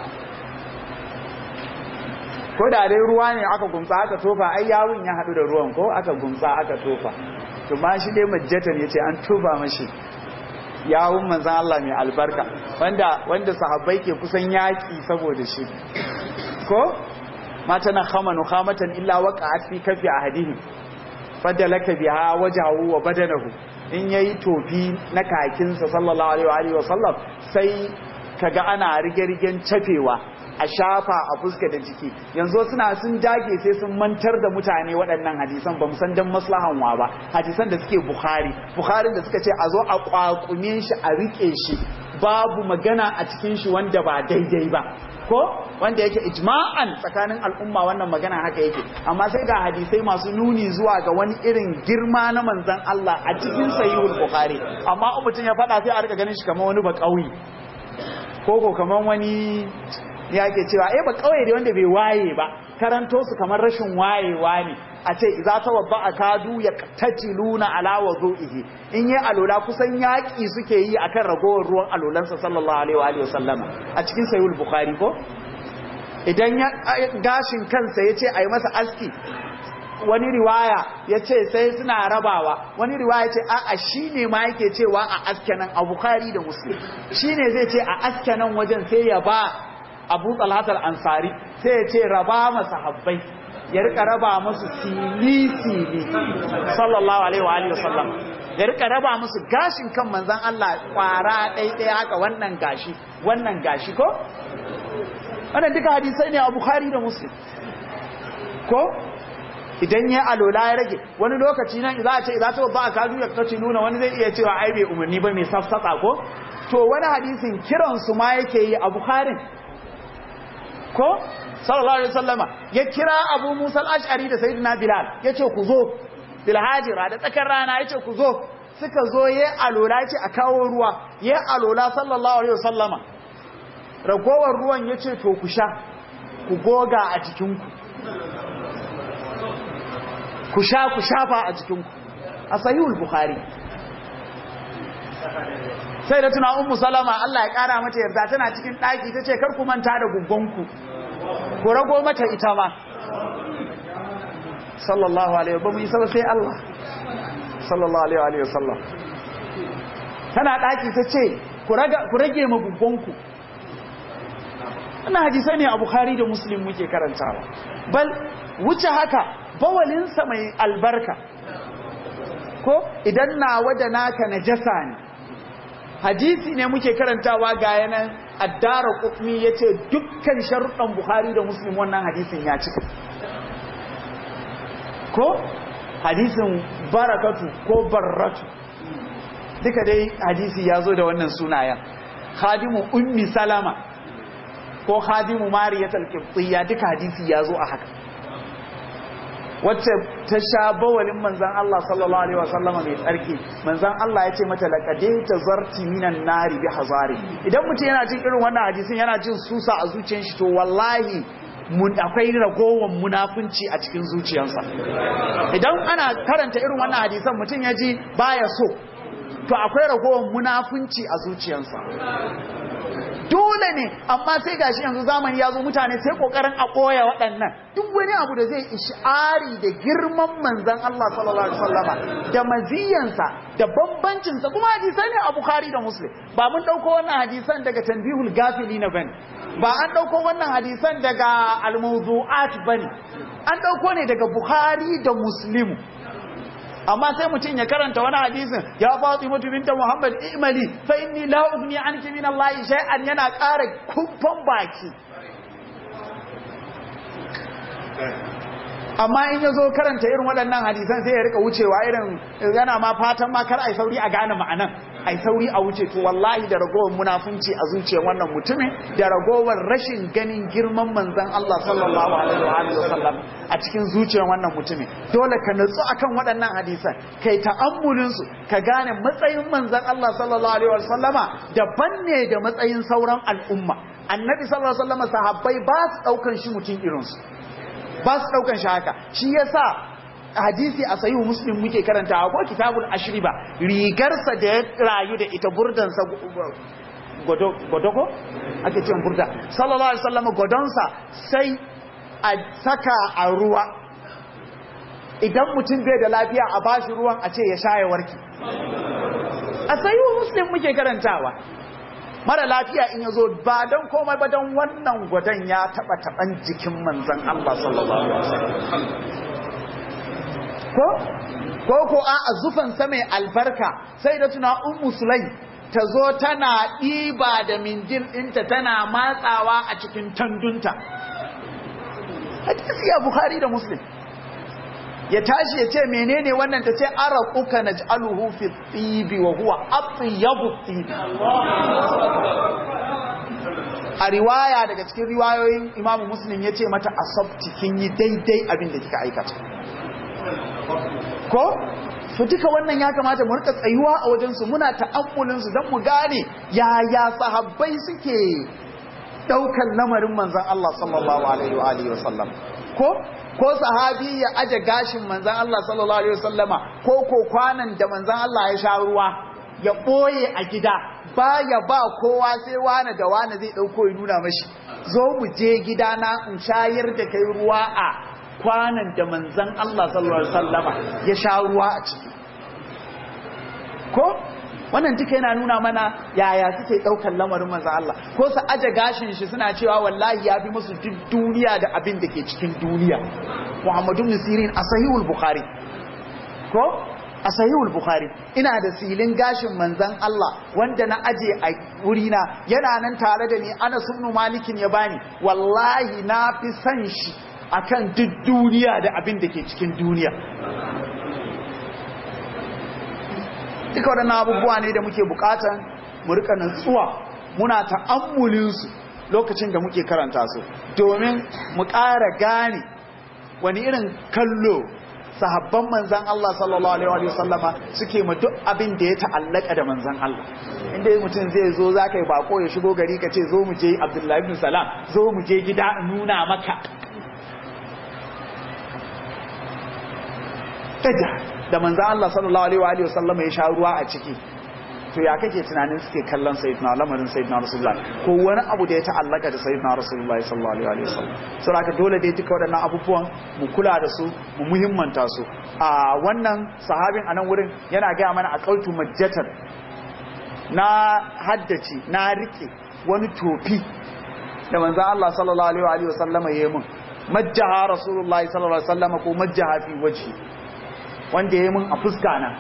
ko da dai ruwa ne aka gumsa aka tofa ai yawun ya hadu da ruwan ko aka gumsa aka tofa to ma shi dai majjatan yace an tofa mashi yawun manzon Allah mai albarka wanda wanda sahabbai ke kusan yaki saboda shi ko mata na khamanu khamatan illa waqa'at fi kafi ahadihim fadalaka biha wajhahu wa badanahu in yayi tofi na kakinsa sallallahu alaihi wa sallam sai kaga ana rige-rigen cafewa a shafa a fuska da jiki yanzu suna sun dage sai sun mantar da mutane waɗannan hadisan ba san dan maslahan wa ba hadisan da suke bukhari bukhari da suka ce a zo a kwakume shi a rike shi babu magana a cikin shi wanda ba daidai ba ko wanda yake ijma'an tsakanin al'umma wannan magana haka yake amma sai ga hadisai masu nuni zuwa ga wani irin girma na manzon Allah a cikin sahihul bukhari amma mutum ya faɗa sai a rika ganin shi kamar wani ba kauye ko ko kamar wani ya ke cewa eh ba kauye ne wanda bai waye ba karanto su kamar rashin wayewa ne a ce idza tawabba akadu yaqtatiluna ala wudu'ihi in yi alola kusan yaki suke yi akan ragowar ruwan alolansa sallallahu alaihi wa alihi wasallama a cikin sahih bukhari ko idan ya gashin kansa yace ayi masa aski wani riwaya yace sai suna rabawa wani riwaya ce a'a shine ma yake cewa a aske nan a bukhari da muslim shine zai ce a aske nan wajen sai ya ba abu talhat al-ansari sai ya ce raba masa habbai ya rika raba musu sili-sili sallallahu alaihi wa alihi wasallam ya rika raba musu gashin kan manzon Allah kwara ɗaiɗai haka wannan gashi wannan gashi ko wannan duka hadisai ne a Bukhari da Muslim ko idan ya alola ya rage wani lokaci nan za a ce za ta ba a kadu ya kace nuna wani zai iya cewa ai bai umarni ba mai safsatsa ko to wani hadisin kiransu ma yake yi a Bukharin ko sallallahu alaihi wasallama ya kira Abu Musa al-Ash'ari da Sayyidina Bilal yace ku zo bil hajira da tsakar rana yace ku zo suka zo yayi alola yace a kawo ruwa yayi alola sallallahu alaihi wasallama ragowar ruwan yace to ku sha ku goga a jikin ku ku sha ku shafa a jikin ku a sahihul bukhari sai da tuna ummu salama Allah ya kara mata yarda tana cikin daki tace kar ku manta da guggonku ku rago mata ita ma sallallahu alaihi wa sallam sai Allah sallallahu alaihi wa sallam tana daki tace ku raga ku rage ma guggonku wannan hadisai ne a Bukhari da Muslim muke karantawa bal wuce haka bawalinsa mai albarka ko idan nawa da naka najasa ne hadisi ne muke karantawa ga yanan addara kutmi ya ce dukkan sharuɗan buhari da muslim wannan hadisin ya cika ko hadisin barakatu ko barratu duka dai hadisi ya zo da wannan sunayen khadimu ummi salama ko khadimu mariyatul qibtiyya duka hadisi ya zo a haka wacce ta sha bawalin manzan Allah sallallahu alaihi wasallama mai tsarki manzan Allah ya ce mata laqade ta zarti minan nari bi hazari idan mutum yana jin irin wannan hadisin yana jin susa a zuciyar shi to wallahi mun akwai ragowar munafunci a cikin zuciyarsa idan ana karanta irin wannan hadisan mutum ya ji baya so to akwai ragowar munafunci a zuciyarsa dole ne amma sai gashi yanzu zamani ya zo mutane sai kokarin a koya waɗannan duk wani abu da zai ishari da girman manzan Allah sallallahu alaihi wasallama da maziyansa da bambancinsa kuma hadisai ne a Bukhari da Muslim ba mun dauko wannan hadisan daga tanbihul gafilina bane ba an dauko wannan hadisan daga al-mawdu'at bane an dauko ne daga Bukhari da Muslim amma sai mutum ya karanta wani hadisin ya fatsi mutu binta Muhammad imali fa inni la ugni anki min Allah shay'an yana ƙara kumfan baki amma in ya zo karanta irin waɗannan hadisan sai ya rika wucewa irin yana ma fatan ma kar ai sauri a gane ma'anan ai sauri a wuce to wallahi da ragowar munafunci a zuciyar wannan mutumin da ragowar rashin ganin girman manzon Allah sallallahu alaihi wa alihi wasallam a cikin zuciyar wannan mutumin dole ka nutsu akan waɗannan hadisan kai ta'ammulin su ka gane matsayin manzon Allah sallallahu alaihi wa sallama daban ne da matsayin sauran al'umma annabi sallallahu alaihi wa sallama sahabbai ba su daukan shi mutum irin su ba su daukan shi haka shi yasa hadisi a sahihu muslim muke karanta ko kitabul ashriba rigarsa da ya rayu da ita burdansa godoko ake cin burda sallallahu alaihi wasallam godonsa sai a saka a ruwa idan mutum bai da lafiya a bashi ruwan a ce ya sha ya warki a sahihu muslim muke karantawa mara lafiya in ya zo ba don komai ba don wannan gwadon ya taba taban jikin manzan Allah sallallahu alaihi wasallam ko ko ko a azufan sa mai albarka sai da tuna ummu sulai ta zo tana ɗiba da minjil ɗinta tana matsawa a cikin tandunta hadisi ya bukhari da muslim ya tashi ya ce menene wannan ta ce araquka naj'aluhu fi tibi wa huwa atyabu tibi a riwaya daga cikin riwayoyin imamu muslim ya ce mata asabti kin yi daidai abin da kika aikata ko su duka wannan ya kamata mu rika tsayuwa a wajensu muna ta'ammulin su don mu gane yaya sahabbai suke daukan lamarin manzon Allah sallallahu alaihi wa alihi wasallam ko ko sahabi ya aje gashin manzon Allah sallallahu alaihi wasallama ko ko kwanan da manzon Allah ya sha ruwa ya boye a gida baya ba kowa sai wani da wani zai dauko ya nuna mashi zo mu je gida na in shayar da kai ruwa a kwanan da manzan Allah sallallahu Alaihi wasallama ya sha ruwa a ciki ko wannan duka yana nuna mana yaya suke ɗaukar lamarin manzan Allah ko su aje gashin shi suna cewa wallahi ya fi musu duk duniya da abin da ke cikin duniya Muhammadu Musirin a sahihul Bukhari ko a sahihul Bukhari ina da silin gashin manzan Allah wanda na aje a wurina yana nan tare da ni ana sunnu malikin ya bani wallahi na fi san shi akan duk duniya da abin da ke cikin duniya duka waɗannan abubuwa ne da muke bukatan mu rika nutsuwa muna ta'ammulinsu lokacin da muke karanta su domin mu ƙara gane wani irin kallo sahabban manzan Allah sallallahu alaihi wa sallama suke ma duk abin da ya ta'allaka da manzan Allah inda mutum zai zo za ka yi bako ya shigo gari ka ce zo mu je Abdullahi ibn Salam zo mu je gida nuna maka tada da manzan Allah sallallahu alaihi wa sallam ya sha ruwa a ciki to ya kake tunanin suke kallon sayyidina lamarin sayyidina rasulullah ko wani abu da ya ta'allaka da sayyidina rasulullah sallallahu alaihi wasallam saboda haka dole dai duka waɗannan abubuwan mu kula da su mu muhimmanta su a wannan sahabin a nan wurin yana gaya mana a kautu majjatar na haddace na rike wani tofi da manzan Allah sallallahu alaihi wa sallama ya yi mun majjaha rasulullahi sallallahu alaihi wa sallama ko majjaha fi waje wanda ya yi mun a fuska na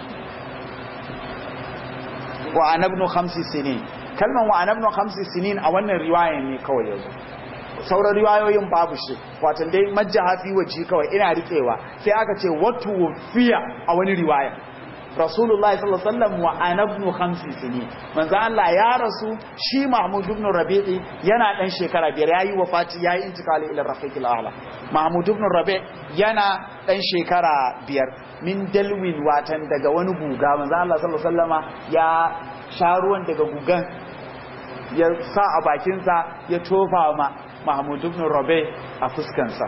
wa anabnu khamsi sinin kalman wa anabnu khamsi sinin a wannan riwaya ne kawai yanzu sauran riwayoyin babu shi watan dai majjaha fi waje kawai ina rikewa sai aka ce watu fiya a wani riwaya rasulullahi sallallahu alaihi wasallam wa ana ibn khamsi sini manzo Allah ya rasu shi Mahmud ibn Rabi'i yana dan shekara biyar yayi wafati yayi intikali ila rafiqil a'la Mahmud ibn Rabi' yana dan shekara biyar min dalwin watan daga wani guga manzo Allah sallallahu alaihi wasallama ya sha ruwan daga gugan ya sa a bakinsa ya tofa ma Mahmud ibn Rabi' a fuskansa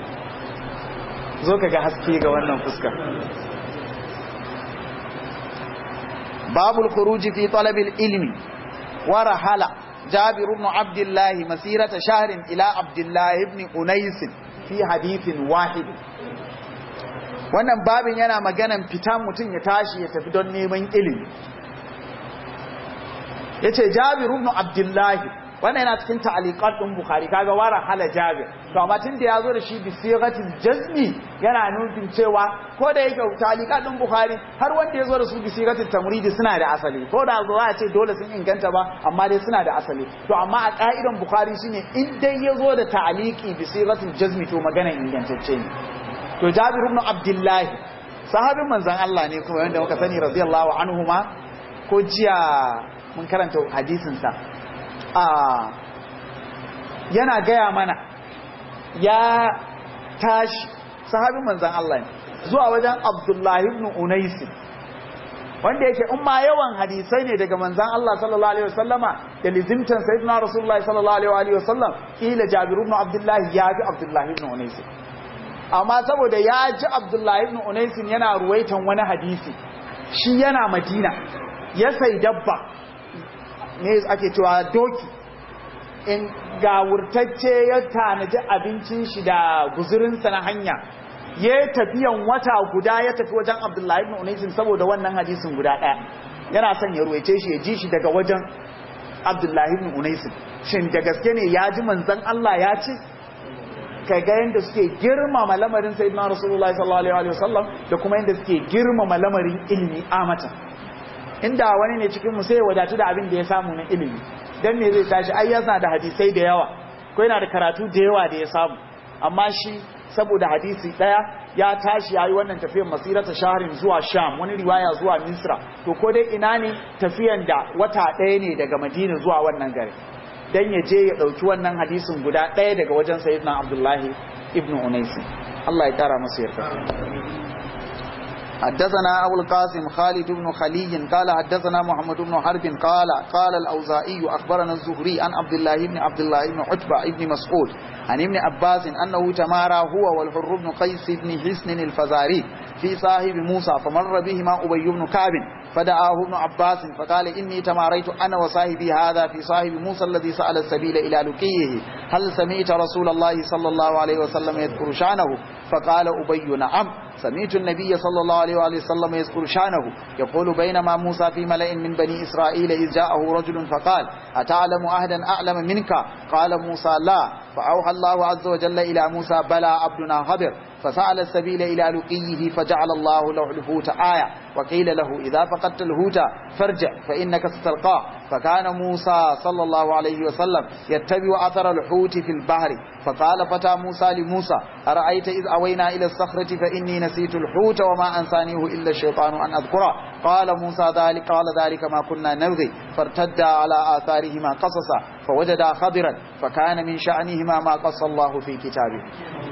zo kaga haske ga wannan fuskar باب الخروج في طلب العلم ورحل جابر بن عبد الله مسيرة شهر إلى عبد الله بن أنيس في حديث واحد wannan babin yana maganan fita mutum ya tashi ya tafi don neman ilimi yace Jabir ibn Abdullah wannan yana cikin ta'aliqat din Bukhari kaga wara hala Jabir to amma tun da yazo da shi bi sighatil jazmi yana nufin cewa ko da yake ta'aliqat din Bukhari har wanda yazo da su bi sighatil tamridi suna da asali ko da zo a ce dole sun inganta ba amma dai suna da asali to amma a ka'idan Bukhari shine in dai yazo da ta'aliqi bi sighatil jazmi to magana ingantacce ne to Jabir ibn Abdullah sahabin manzon Allah ne kuma wanda muka sani radiyallahu anhuma ko jiya mun karanta hadisin sa a yana gaya mana ya tashi sahabin manzan Allah ne zuwa wajen Abdullahi ibn Unais wanda yake in ma yawan hadisai ne daga manzan Allah sallallahu alaihi wasallama da lizimtan sayyidina Rasulullahi sallallahu alaihi wasallam ila Jabir ibn Abdullahi ya ji Abdullahi ibn Unais amma saboda ya ji Abdullahi ibn Unais yana ruwaitan wani hadisi shi yana Madina ya sai dabba ne ake cewa doki in gawurtacce ya tanaji abincin shi da guzurinsa na hanya ya tafiyan wata guda ya tafi wajen abdullahi ibn unaisin saboda wannan hadisin guda ɗaya yana son ya ruwaice shi ya ji shi daga wajen abdullahi ibn unaisin shin da gaske ne ya ji manzan Allah ya ce ka ga yadda suke girmama lamarin sayyidina rasulullahi sallallahu alaihi wasallam da kuma yadda suke girmama lamarin ilimi amata inda wani ne cikin mu sai ya wadatu da abin da ya samu na ilimi dan me zai tashi ai yana da hadisai da yawa ko yana da karatu da yawa da ya samu amma shi saboda hadisi daya ya tashi yayi wannan tafiyar masirata shaharin zuwa sham wani riwaya zuwa misra to ko dai ina ne tafiyan da wata daya ne daga madina zuwa wannan gari dan ya je ya dauki wannan hadisin guda daya daga wajen sayyidina abdullahi ibnu unais Allah ya kara masa yarda حدثنا أبو القاسم خالد بن خلي قال حدثنا محمد بن حرب قال قال الأوزائي أخبرنا الزهري عن عبد الله بن عبد الله بن عتبة بن مسعود عن ابن عباس أنه تمارى هو والحر بن قيس بن حسن الفزاري في صاحب موسى فمر بهما أبي بن كعب فدعاه ابن عباس فقال إني تماريت أنا وصاحبي هذا في صاحب موسى الذي سأل السبيل إلى لقيه هل سمعت رسول الله صلى الله عليه وسلم يذكر شانه فقال أبي نعم سمعت النبي صلى الله عليه وآله وسلم يذكر شانه يقول بينما موسى في ملأ من بني إسرائيل إذ جاءه رجل فقال أتعلم أهدا أعلم منك قال موسى لا فأوحى الله عز وجل إلى موسى بلى عبدنا خبر فسأل السبيل إلى لقيه فجعل الله له الحوت آية وقيل له إذا فقدت الهوت فارجع فإنك ستلقاه فكان موسى صلى الله عليه وسلم يتبع أثر الحوت في البحر فقال فتى موسى لموسى أرأيت إذ أوينا إلى الصخرة فإني نسيت الحوت وما أنسانيه إلا الشيطان أن أذكره قال موسى ذلك قال ذلك ما كنا نبغي فارتدا على آثارهما قصصا فوجدا خضرا فكان من شأنهما ما قص الله في كتابه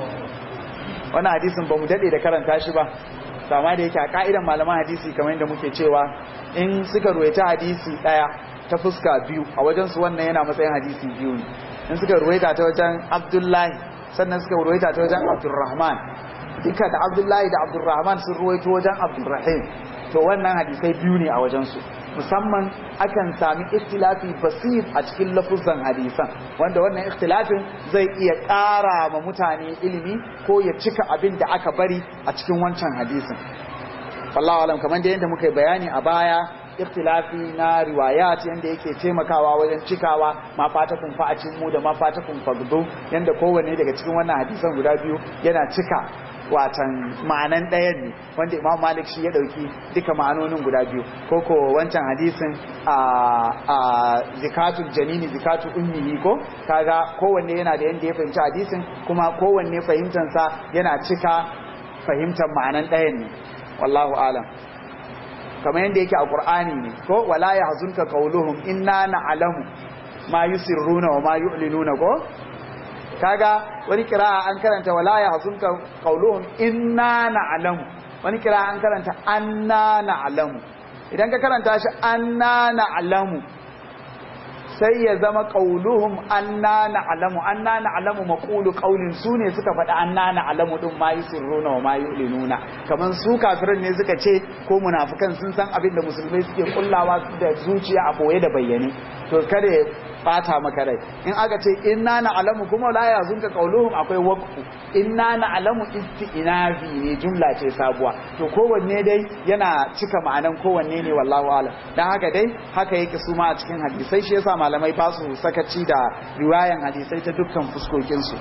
wannan hadisin ba mu dade da karanta shi ba sama da yake a ka'idan malaman hadisi kamar yadda muke cewa in suka ruwaita hadisi daya ta fuska biyu a wajen su wannan yana matsayin hadisi biyu ne in suka ruwaita ta wajen Abdullahi sannan suka ruwaita ta wajen Abdurrahman duka da Abdullahi da Abdurrahman sun ruwaito wajen Abdurrahim to wannan hadisai biyu ne a wajen su musamman akan sami ikhtilafi basir a cikin lafuzan hadisan wanda wannan ikhtilafin zai iya ƙara ma mutane ilimi ko ya cika abin da aka bari a cikin wancan hadisin wallahu alam kamar da yadda muka yi bayani a baya ikhtilafi na riwayat yanda yake taimakawa wajen cikawa ma fata kun fa'acin mu da ma fata kun fagdo yanda kowanne daga cikin wannan hadisan guda biyu yana cika watan ma'anan ɗayan ne wanda imam malik shi ya ɗauki duka ma'anonin guda biyu ko ko wancan hadisin a a zikatul janini zikatul ummihi ko kaga kowanne yana da yanda ya fahimci hadisin kuma kowanne fahimtansa yana cika fahimtar ma'anan ɗayan ne wallahu alam kamar yadda yake a Qur'ani ne ko wala yahzunka qawluhum inna na'lamu ma yusirruna wa ma yu'linuna ko kaga wani kira'a an karanta wala yahzunka qawluhum inna na'lamu wani kira'a an karanta anna na'lamu idan ka karanta shi anna na'lamu sai ya zama qauluhum anna na'lamu anna na'lamu maqulu qaulin su ne suka faɗi anna na'lamu din ma yusirruna wa ma yu'linuna kaman su kafirin ne suka ce ko munafikan sun san abin da musulmai suke kullawa da zuciya a boye da bayyane to kada ya bata maka rai in aka ce inna na'lamu kuma la yazunka qauluhum akwai waqfu inna na'lamu isti'nafi ne jumla ce sabuwa to kowanne dai yana cika ma'anan kowanne ne wallahu a'lam dan haka dai haka yake su ma a cikin hadisai shi yasa malamai ba su sakaci da riwayan hadisai ta dukkan fuskokinsu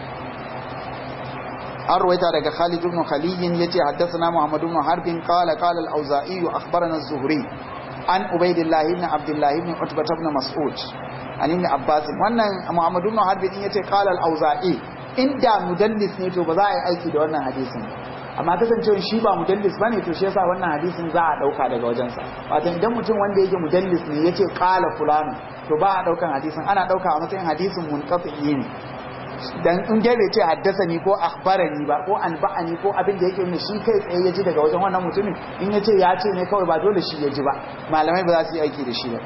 an ruwaita daga Khalid ibn Khaliyin yace haddathana Muhammad ibn Harbin qala qala al-Auza'i akhbarana az-Zuhri an Ubaydillah ibn Abdullah ibn Utbah ibn Mas'ud an ibn Abbas wannan Muhammad ibn Harbin yace qala al-Auza'i inda mudallis ne to ba za a yi aiki da wannan hadisin amma kasancewa shi ba mudallis bane to shi yasa wannan hadisin za a dauka daga wajensa wato idan mutum wanda yake mudallis ne yace qala fulano to ba a daukan hadisin ana dauka a matsayin hadisin munqati ne dan in dai bai ce haddasani ko akhbarani ba ko anba'ani ko abin da yake ne shi kai tsaye ya ji daga wajen wannan mutumin in yace ya ce ne kawai ba dole shi ya ji ba malamai ba za su yi aiki da shi ba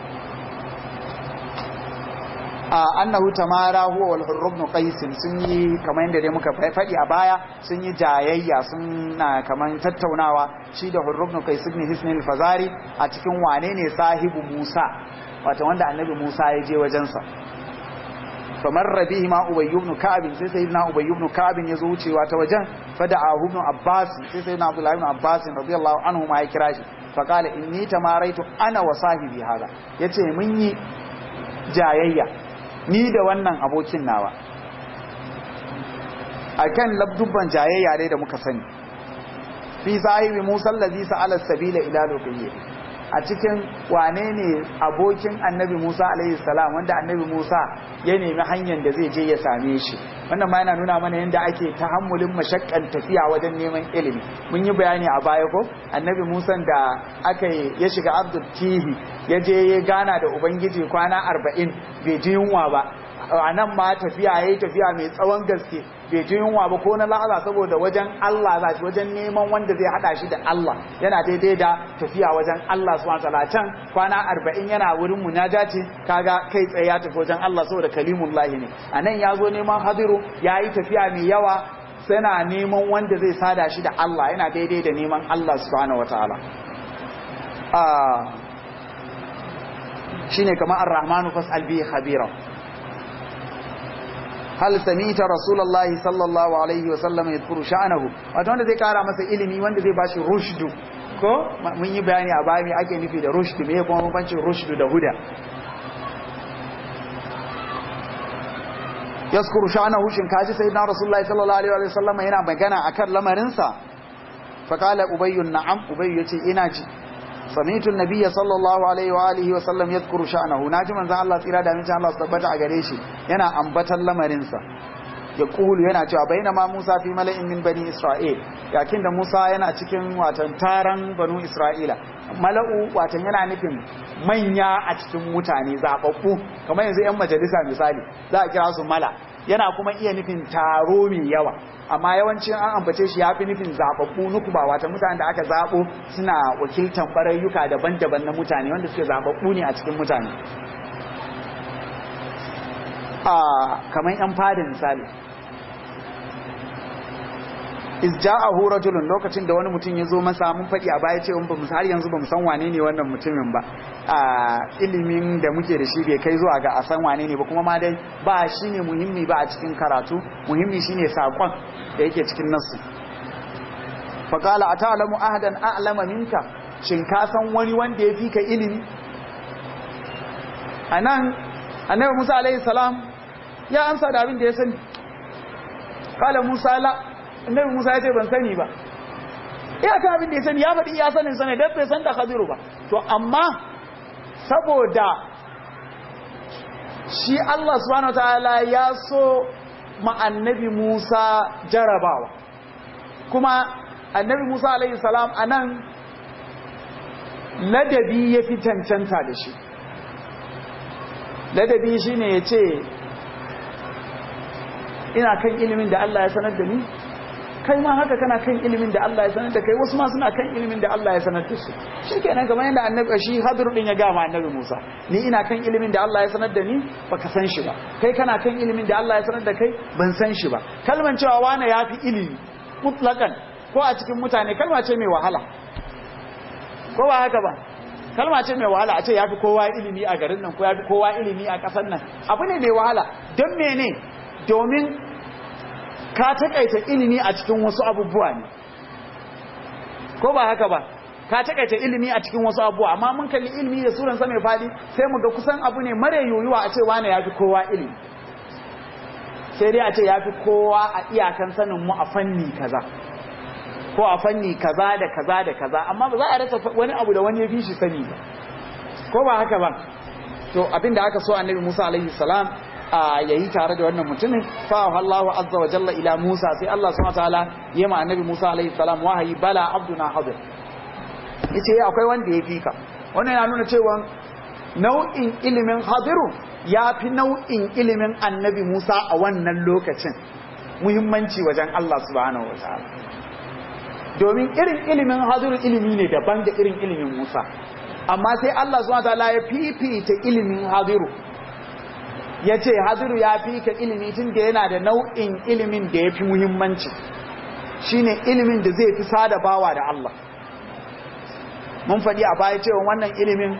annahu tamara huwa wal hurr ibn qais sun yi kamar yadda dai muka faɗi a baya sun yi jayayya sun na kamar tattaunawa shi da hurr ibn qais ibn hisn al-fazari a cikin wane ne sahibu Musa wato wanda annabi Musa ya je wajensa famar rabihi ma ubayy ibn ka'ab sai sayyidina ubayy ibn ka'ab ya zo wucewa ta wajen fada'a ibn abbas sai sayyidina abdullah ibn abbas radiyallahu anhu ma ya kira shi fa qala inni tamaraitu ana wa sahibi hada yace mun yi jayayya ni da wannan abokin nawa akan labdubban jayayya dai da muka sani fi sahibi musa allazi sa'ala sabila ila lokayyi a cikin wane ne abokin annabi Musa alaihi salam wanda annabi Musa ya nemi hanyar da zai je ya same shi wannan ma yana nuna mana yadda ake tahammulin mashakkan tafiya wajen neman ilimi mun yi bayani a baya ko annabi Musa da aka ya shiga Abdul Tihi ya je ya gana da ubangiji kwana arba'in bai ji yunwa ba a nan ma tafiya ya yi tafiya mai tsawon gaske bai ji yunwa ba ko na la'aza saboda wajen Allah za shi wajen neman wanda zai hada shi da Allah yana daidai da tafiya wajen Allah su wata can kwana arba'in yana wurin munajati kaga kai tsaye ya tafi wajen Allah saboda kalimun lahi ne a nan ya zo neman hadiru ya yi tafiya mai yawa sana neman wanda zai sada shi da Allah yana daidai da neman Allah subhanahu wataala shine kamar ar-rahmanu fas'al bihi khabira hal samita rasulullahi sallallahu alaihi wa sallam yadhkuru sha'nahu wato wanda zai kara masa ilimi wanda zai bashi rushdu ko mun yi bayani a baya me ake nufi da rushdu me kuma bambancin rushdu da huda yaskuru sha'nahu shin kaji sayyidina rasulullahi sallallahu alaihi wa sallam yana magana akan lamarin sa fa qala ubayyun na'am ubayy yace ina ji sami'tu an-nabiyya sallallahu alaihi wa alihi wa sallam yadhkuru sha'nahu naji manzon Allah tsira da amincin Allah su tabbata a gare shi yana ambatan lamarin sa ya kulu yana cewa bainama Musa fi mala'in min bani Isra'il yakin da Musa yana cikin watan taran banu Isra'ila mala'u watan yana nufin manya a cikin mutane zababbu kamar yanzu yan majalisa misali za a kira su mala yana kuma iya nufin taro mai yawa amma yawancin an ambace shi ya fi nufin zababbu nukuba wata mutane da aka zabo suna wakiltan barayyuka daban-daban na mutane wanda suke zababbu ne a cikin mutane a kamar yan fadin misali iz ja'ahu rajulun lokacin da wani mutum ya zo masa mun faɗi a baya cewa ba mu har yanzu ba mu san wane ne wannan mutumin ba a ilimin da muke da shi bai kai zuwa ga a san wane ne ba kuma ma dai ba shi ne muhimmi ba a cikin karatu muhimmi shine sakon da yake cikin nasu faqala ata'lamu ahadan a'lama minka shin ka san wani wanda ya fi ka ilimi anan annabi Musa alaihi salam ya amsa da abin da ya sani kala Musa la annabi Musa ya ce ban sani ba iya ta abin da ya sani ya faɗi iya sanin sani dan bai san da Khadiru ba to amma saboda shi Allah subhanahu wataala ya so ma annabi Musa jarabawa kuma annabi Musa alaihi salam anan ladabi ya fi cancanta da shi ladabi shine ya ce ina kan ilimin da Allah ya sanar da ni kai ma haka kana kan ilimin da Allah ya sanar da kai wasu ma suna kan ilimin da Allah ya sanar da su shikenan kamar yadda annabi shi Hadir din ya gama annabi Musa ni ina kan ilimin da Allah ya sanar da ni baka san shi ba kai kana kan ilimin da Allah ya sanar da kai ban san shi ba kalman cewa wani yafi ilimi mutlaqan ko a cikin mutane kalma ce mai wahala ko ba haka ba kalma ce mai wahala a ce yafi kowa ilimi a garin nan ko yafi kowa ilimi a kasar nan abu ne mai wahala don mene domin ka takaita ilimi a cikin wasu abubuwa ne ko ba haka ba ka takaita ilimi a cikin wasu abubuwa amma mun kalli ilimi da suran sa mai fadi sai mu ga kusan abu ne mare yoyuwa a ce wani yafi kowa ilimi sai dai a ce yafi kowa a iyakan sanin mu a fanni kaza ko a fanni kaza da kaza da kaza amma ba za a rasa wani abu da wani ya fi shi sani ba ko ba haka ba to abinda aka so annabi Musa alaihi salam a yayi tare da wannan mutumin fa Allahu azza wa jalla ila Musa sai Allah subhanahu wataala ya ma annabi Musa alaihi salam wahayi bala abduna hadir yace akwai wanda ya fika wannan yana nuna cewa nau'in ilimin hadiru ya fi nau'in ilimin annabi Musa a wannan lokacin muhimmanci wajen Allah subhanahu wataala domin irin ilimin hadiru ilimi ne daban da irin ilimin Musa amma sai Allah subhanahu wataala ya fifita ilimin hadiru ya ce hadiru ya fi ka ilimi tun da yana da nau'in ilimin da ya fi muhimmanci shine ilimin da zai fi sada bawa da Allah mun faɗi a baya cewa wannan ilimin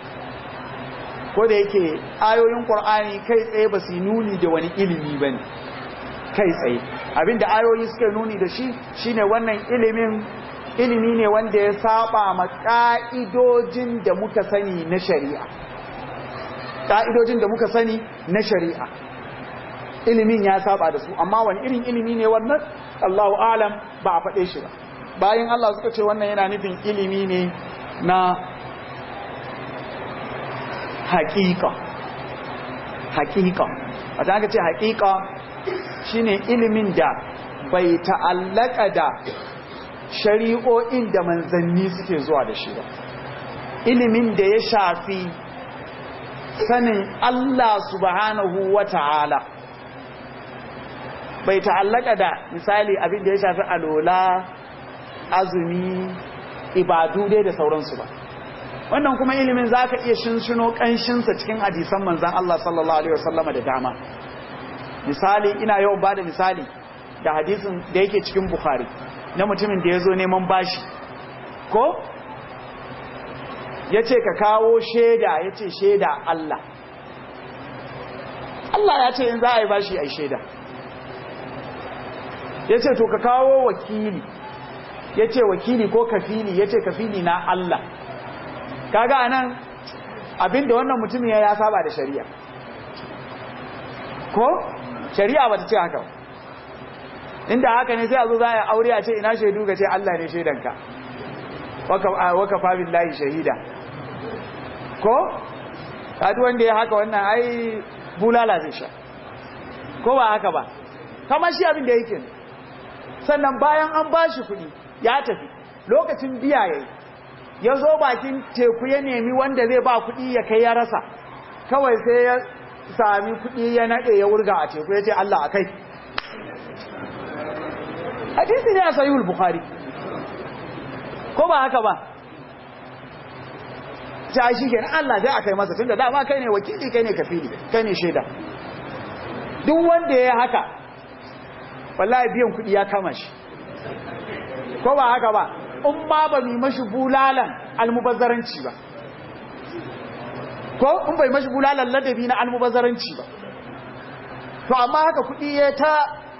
ko da yake ayoyin ƙur'ani kai tsaye ba su nuni da wani ilimi ba ne kai tsaye abinda ayoyi suka nuni da shi shine wannan ilimin ilimi ne wanda ya saba ma ƙa'idojin da muka sani na shari'a ƙa'idojin da muka sani na shari'a ilimin ya saba da su amma wani irin ilimi ne wannan Allahu alam ba a faɗe shi ba bayan Allah suka ce wannan yana nufin ilimi ne na haƙiƙa haƙiƙa a ta ce haƙiƙa shine ilimin da bai ta'allaka da shari'o'in da manzanni suke zuwa da shi ba ilimin da ya shafi sanin Allah subhanahu wa ta'ala bai ta'allaka da misali abin da ya shafi alola azumi ibadu dai da sauransu ba wannan kuma ilimin za ka iya shinshino ƙanshinsa cikin hadisan manzan Allah sallallahu Alaihi wasallama da dama misali ina yawan ba da misali da hadisin da yake cikin Bukhari na mutumin da ya zo neman bashi ko ya ce ka kawo shaida ya ce shaida Allah Allah ya ce in za a yi bashi a yi shaida ya ce to ka kawo wakili ya ce wakili ko kafili ya ce kafili na Allah kaga anan abinda wannan mutumin ya saba da shari'a ko shari'a ba ta ce haka inda haka ne sai a zo za a aure a ce ina shaidu ga ce Allah ne shaidanka waka fabin layi shahida ko kaji wanda ya haka wannan ai bulala zai sha ko ba haka ba kama shi abin da yake sannan bayan an ba shi kuɗi ya tafi lokacin biya ya yi ya zo bakin teku ya nemi wanda zai ba kuɗi ya kai ya rasa kawai sai ya sami kuɗi ya naɗe ya wurga a teku ya ce Allah a kai hadisi ne a sayihul bukhari ko ba haka ba ta shi kenan Allah zai akai masa tunda dama kai ne wakili kai ne kafili kai ne shaida duk wanda ya haka wallahi biyan kuɗi ya kama shi ko ba haka ba in ma ba mi mashi bulalan almubazzaranci ba ko in bai mashi bulalan ladabi na almubazzaranci ba to amma haka kuɗi ya ta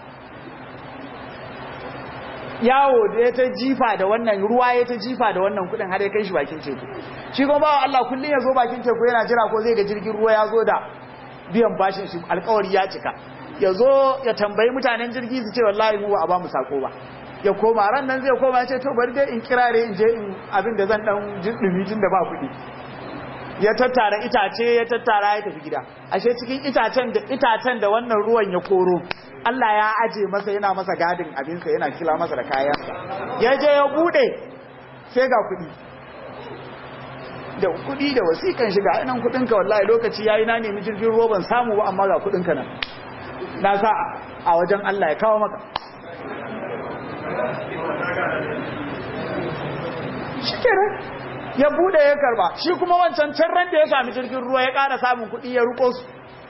yawo da ya ta jifa da wannan ruwa ya ta jifa da wannan kuɗin har ya kai shi bakin teku shi kuma bawa Allah kullum ya zo bakin teku yana jira ko zai ga jirgin ruwa ya zo da biyan bashin shi alkawari ya cika ya zo ya tambayi mutanen jirgi su ce wallahi mu ba a ba mu sako ba ya koma ran nan zai koma ya ce to bari dai in kirare in je in abin da zan dan dumi tun da ba kuɗi ya tattara itace ya tattara ya tafi gida ashe cikin itacen da itacen da wannan ruwan ya koro Allah ya aje masa yana masa gadin abinsa yana kila masa da kayansa ya je ya bude sai ga kuɗi da kuɗi da wasikan shiga nan kuɗinka wallahi lokaci yayi na nemi jirgin ruwa ban samu ba amma ga kuɗinka nan na sa a wajen Allah ya kawo maka shi kenan ya bude ya karba shi kuma wancan can ran da ya sami jirgin ruwa ya ƙara samun kuɗi ya ruko su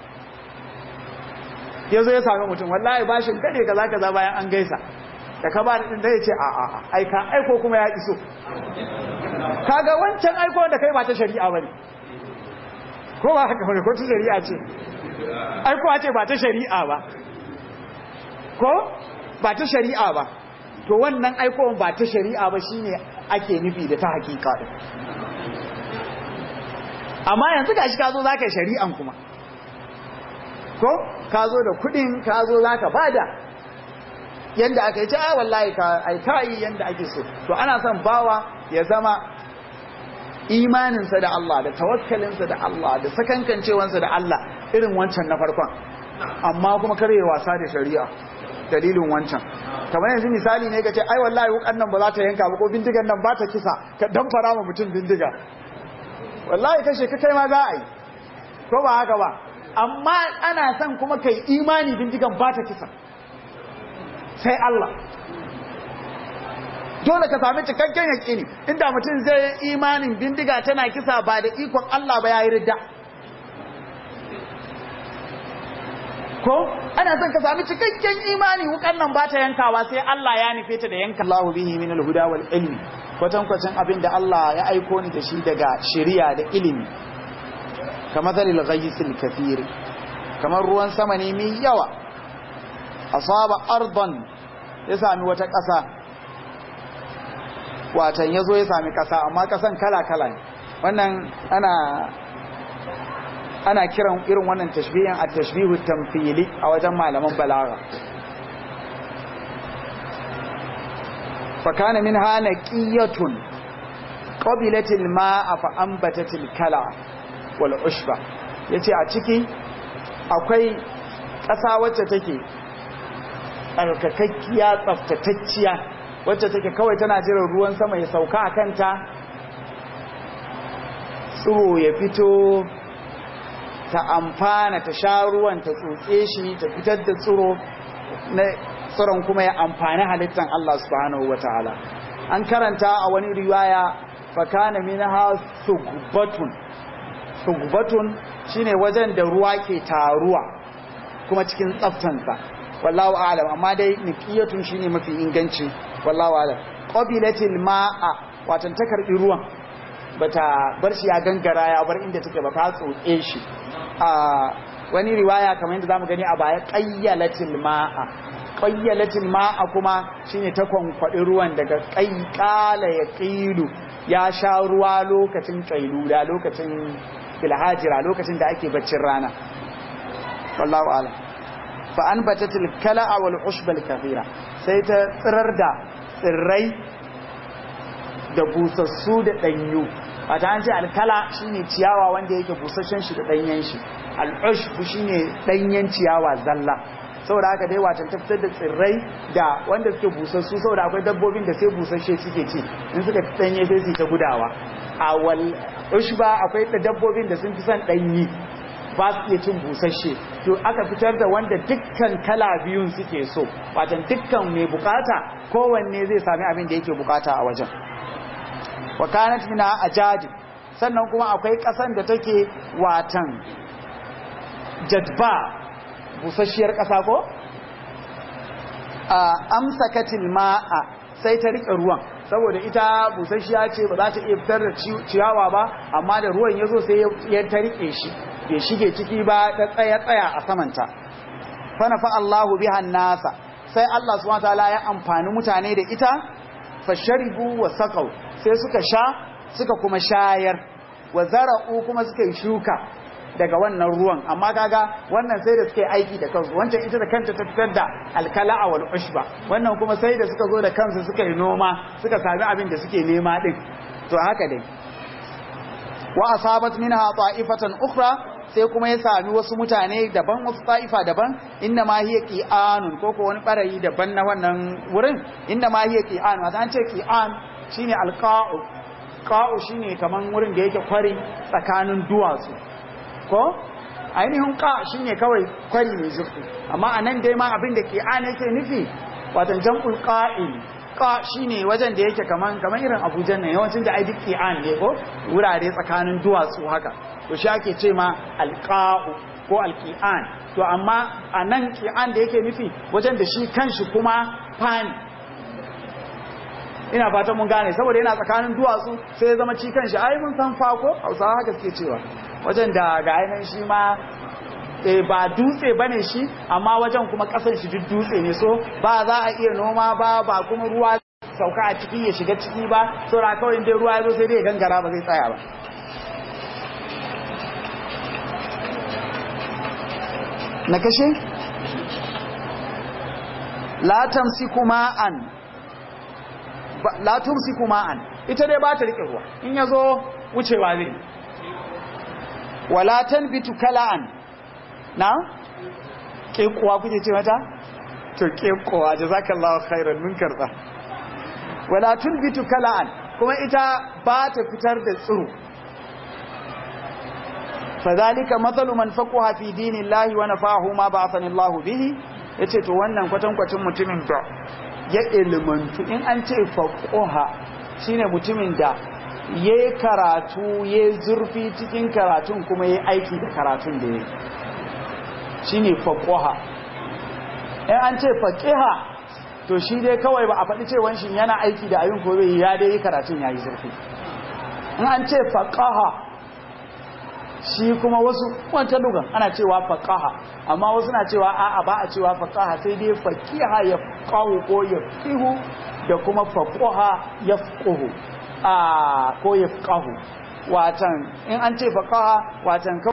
ya zo ya sami mutum wallahi bashin kade kaza kaza bayan an gaisa da ka ba da ɗin da ya ce a a aika aiko kuma ya iso kaga wancan aiko da kai ba ta shari'a bane ko ba haka bane ko ta shari'a ce aiko ce ba ta shari'a ba ko ba ta shari'a ba to wannan aikowar ba ta shari'a ba shine ake nufi da ta hakika din amma yanzu gashi ka zo zaka shari'an kuma ko ka zo da kudin ka zo zaka bada yanda aka yi ta wallahi ka ai kai yanda ake so to ana son bawa ya zama imaninsa da Allah da tawakkalinsa da Allah da sakankancewansa da Allah irin wancan na farkon amma kuma kare wasa da shari'a dalilin wancan kamar yanzu misali ne kace ai wallahi wukan nan ba za ta yanka ba ko bindigan nan ba ta kisa ka dan fara ma mutum bindiga wallahi kashe ka kai ma za a yi ko ba haka ba amma ana son kuma kai imani bindigan ba ta kisa sai Allah dole ka sami cikakken yaƙini inda mutum zai yi imanin bindiga tana kisa ba da ikon Allah ba ya yi ridda ko ana son ka sami cikakken imani wukan nan ba ta yankawa sai Allah ya nufe ta da yanka Allahu bihi min al-huda wal ilmi kwatan kwatan abin da Allah ya aiko ni da shi daga shari'a da ilimi kamar zalil ghaysil kathir kamar ruwan sama ne mai yawa asaba ardan ya sami wata ƙasa watan yazo ya sami ƙasa amma ƙasan kala kala ne wannan ana ana kiran irin wannan tashbihin a tashbihu tamfili a wajen malaman balaga fakana min hana qiyatun qabilatil ma'a fa ambatatil kala wal ushba yace a ciki akwai ƙasa wacce take tsarkakakkiya tsaftatacciya wacce take kawai tana jiran ruwan sama ya sauka a kanta tsiro ya fito ta amfana ta sha ruwan ta tsotse shi ta fitar da tsiro na tsiron kuma ya amfani halittar Allah subhanahu wa ta'ala an karanta a wani riwaya fakana minha sugbatun sugbatun shine wajen da ruwa ke taruwa kuma cikin tsaftansa wallahu a'lam amma dai niqiyatun shine mafi inganci wallahu a'lam qabilatil ma'a watan ta karbi ruwan bata bar shi ya gangara ya bar inda take ba ta tsotse shi a wani riwaya kamar yadda zamu gani a baya qayyalatil ma'a qayyalatil ma'a kuma shine ta kwankwadi ruwan daga qayqala ya qilu ya sha ruwa lokacin qailula lokacin filhajira lokacin da ake baccin rana wallahu a'lam fa anbatatil kala'a wal ushbal kathira sai ta tsirar da tsirrai da busassu da danyu wata an ce alkala shine ciyawa wanda yake busasshen shi da danyen shi al'ushb shine danyen ciyawa zalla saboda haka dai watan ta fitar da tsirrai da wanda suke busassu saboda akwai dabbobin da sai busasshe suke ci in suka danye sai su ta gudawa a wal ushba akwai da dabbobin da sun fi son danyi ba su iya cin busasshe to aka fitar da wanda dukkan kala biyun suke so watan dukkan mai bukata kowanne zai sami abin da yake bukata a wajen wa kanat minha ajadi sannan kuma akwai kasan da take watan jadba busasshiyar kasa ko a amsakatil ma'a sai ta rike ruwan saboda ita busasshiya ce ba za ta iya fitar da ciyawa ba amma da ruwan ya zo sai ya ta rike shi bai shige ciki ba ta tsaya tsaya a samanta fana fa Allahu biha nasa sai Allah subhanahu wataala ya amfani mutane da ita fasharibu wa saqaw sai suka sha suka kuma shayar wa zara'u kuma suka yi shuka daga wannan ruwan amma kaga wannan sai da suka yi aiki da kansu wancan ita da kanta ta fitar da alkala'a wal ushba wannan kuma sai da suka zo da kansu suka yi noma suka sami abin da suke nema din to haka dai wa asabat minha ta'ifatan ukhra sai kuma ya sami wasu mutane daban wasu ta'ifa daban inna ma hiya qi'anun ko ko wani barayi daban na wannan wurin inna ma hiya qi'an wato an ce qi'an shine alqa'u qa'u shine kaman wurin da yake kwari tsakanin duwatsu ko ainihin qa shine kawai kwari mai zurfi amma anan dai ma abin da qi'an yake nufi wato jam'ul qa'il qa shine wajen da yake kaman kaman irin Abuja ne yawancin da ai duk qi'an ne ko wurare tsakanin duwatsu haka to shi ake ce ma alqa'u ko alqi'an to amma anan qi'an da yake nufi wajen da shi kanshi kuma fani ina fatan mun gane saboda yana tsakanin duwatsu sai ya zama ci kanshi ai mun san fa ko Hausawa haka suke cewa wajen da ga ainihin shi ma ba dutse bane shi amma wajen kuma kasan shi duk dutse ne so ba za a iya noma ba ba kuma ruwa sauka a ciki ya shiga ciki ba saboda kawai dai ruwa ya zo sai dai gangara ba zai tsaya ba na kashe la tamsiku ma'an la tumsiku ma'an ita dai ba ta rike ruwa in yazo wucewa zai wala tanbitu kala'an na kekuwa kuke ce mata to kekuwa jazakallahu khairan mun karba wala tunbitu kala'an kuma ita ba ta fitar da tsiro fadhalika mathalu man faqaha fi dinillahi wa nafahu ma ba'athani Allahu bihi yace to wannan kwatankwacin mutumin da ya ilmantu in an ce faqaha shine mutumin da yayi karatu yayi zurfi cikin karatun kuma yayi aiki da karatun da yayi shine faqaha in an ce faqiha to shi dai kawai ba a faɗi cewa shi yana aiki da abin ko bai ya dai karatun yayi zurfi in an ce faqaha shi kuma wasu wata lugan ana cewa faqaha amma wasu na cewa a'a ba a cewa faqaha sai dai faqiha ya qahu ko ya fihu da kuma faqaha ya fuhu a ko ya qahu watan in an ce faqaha watan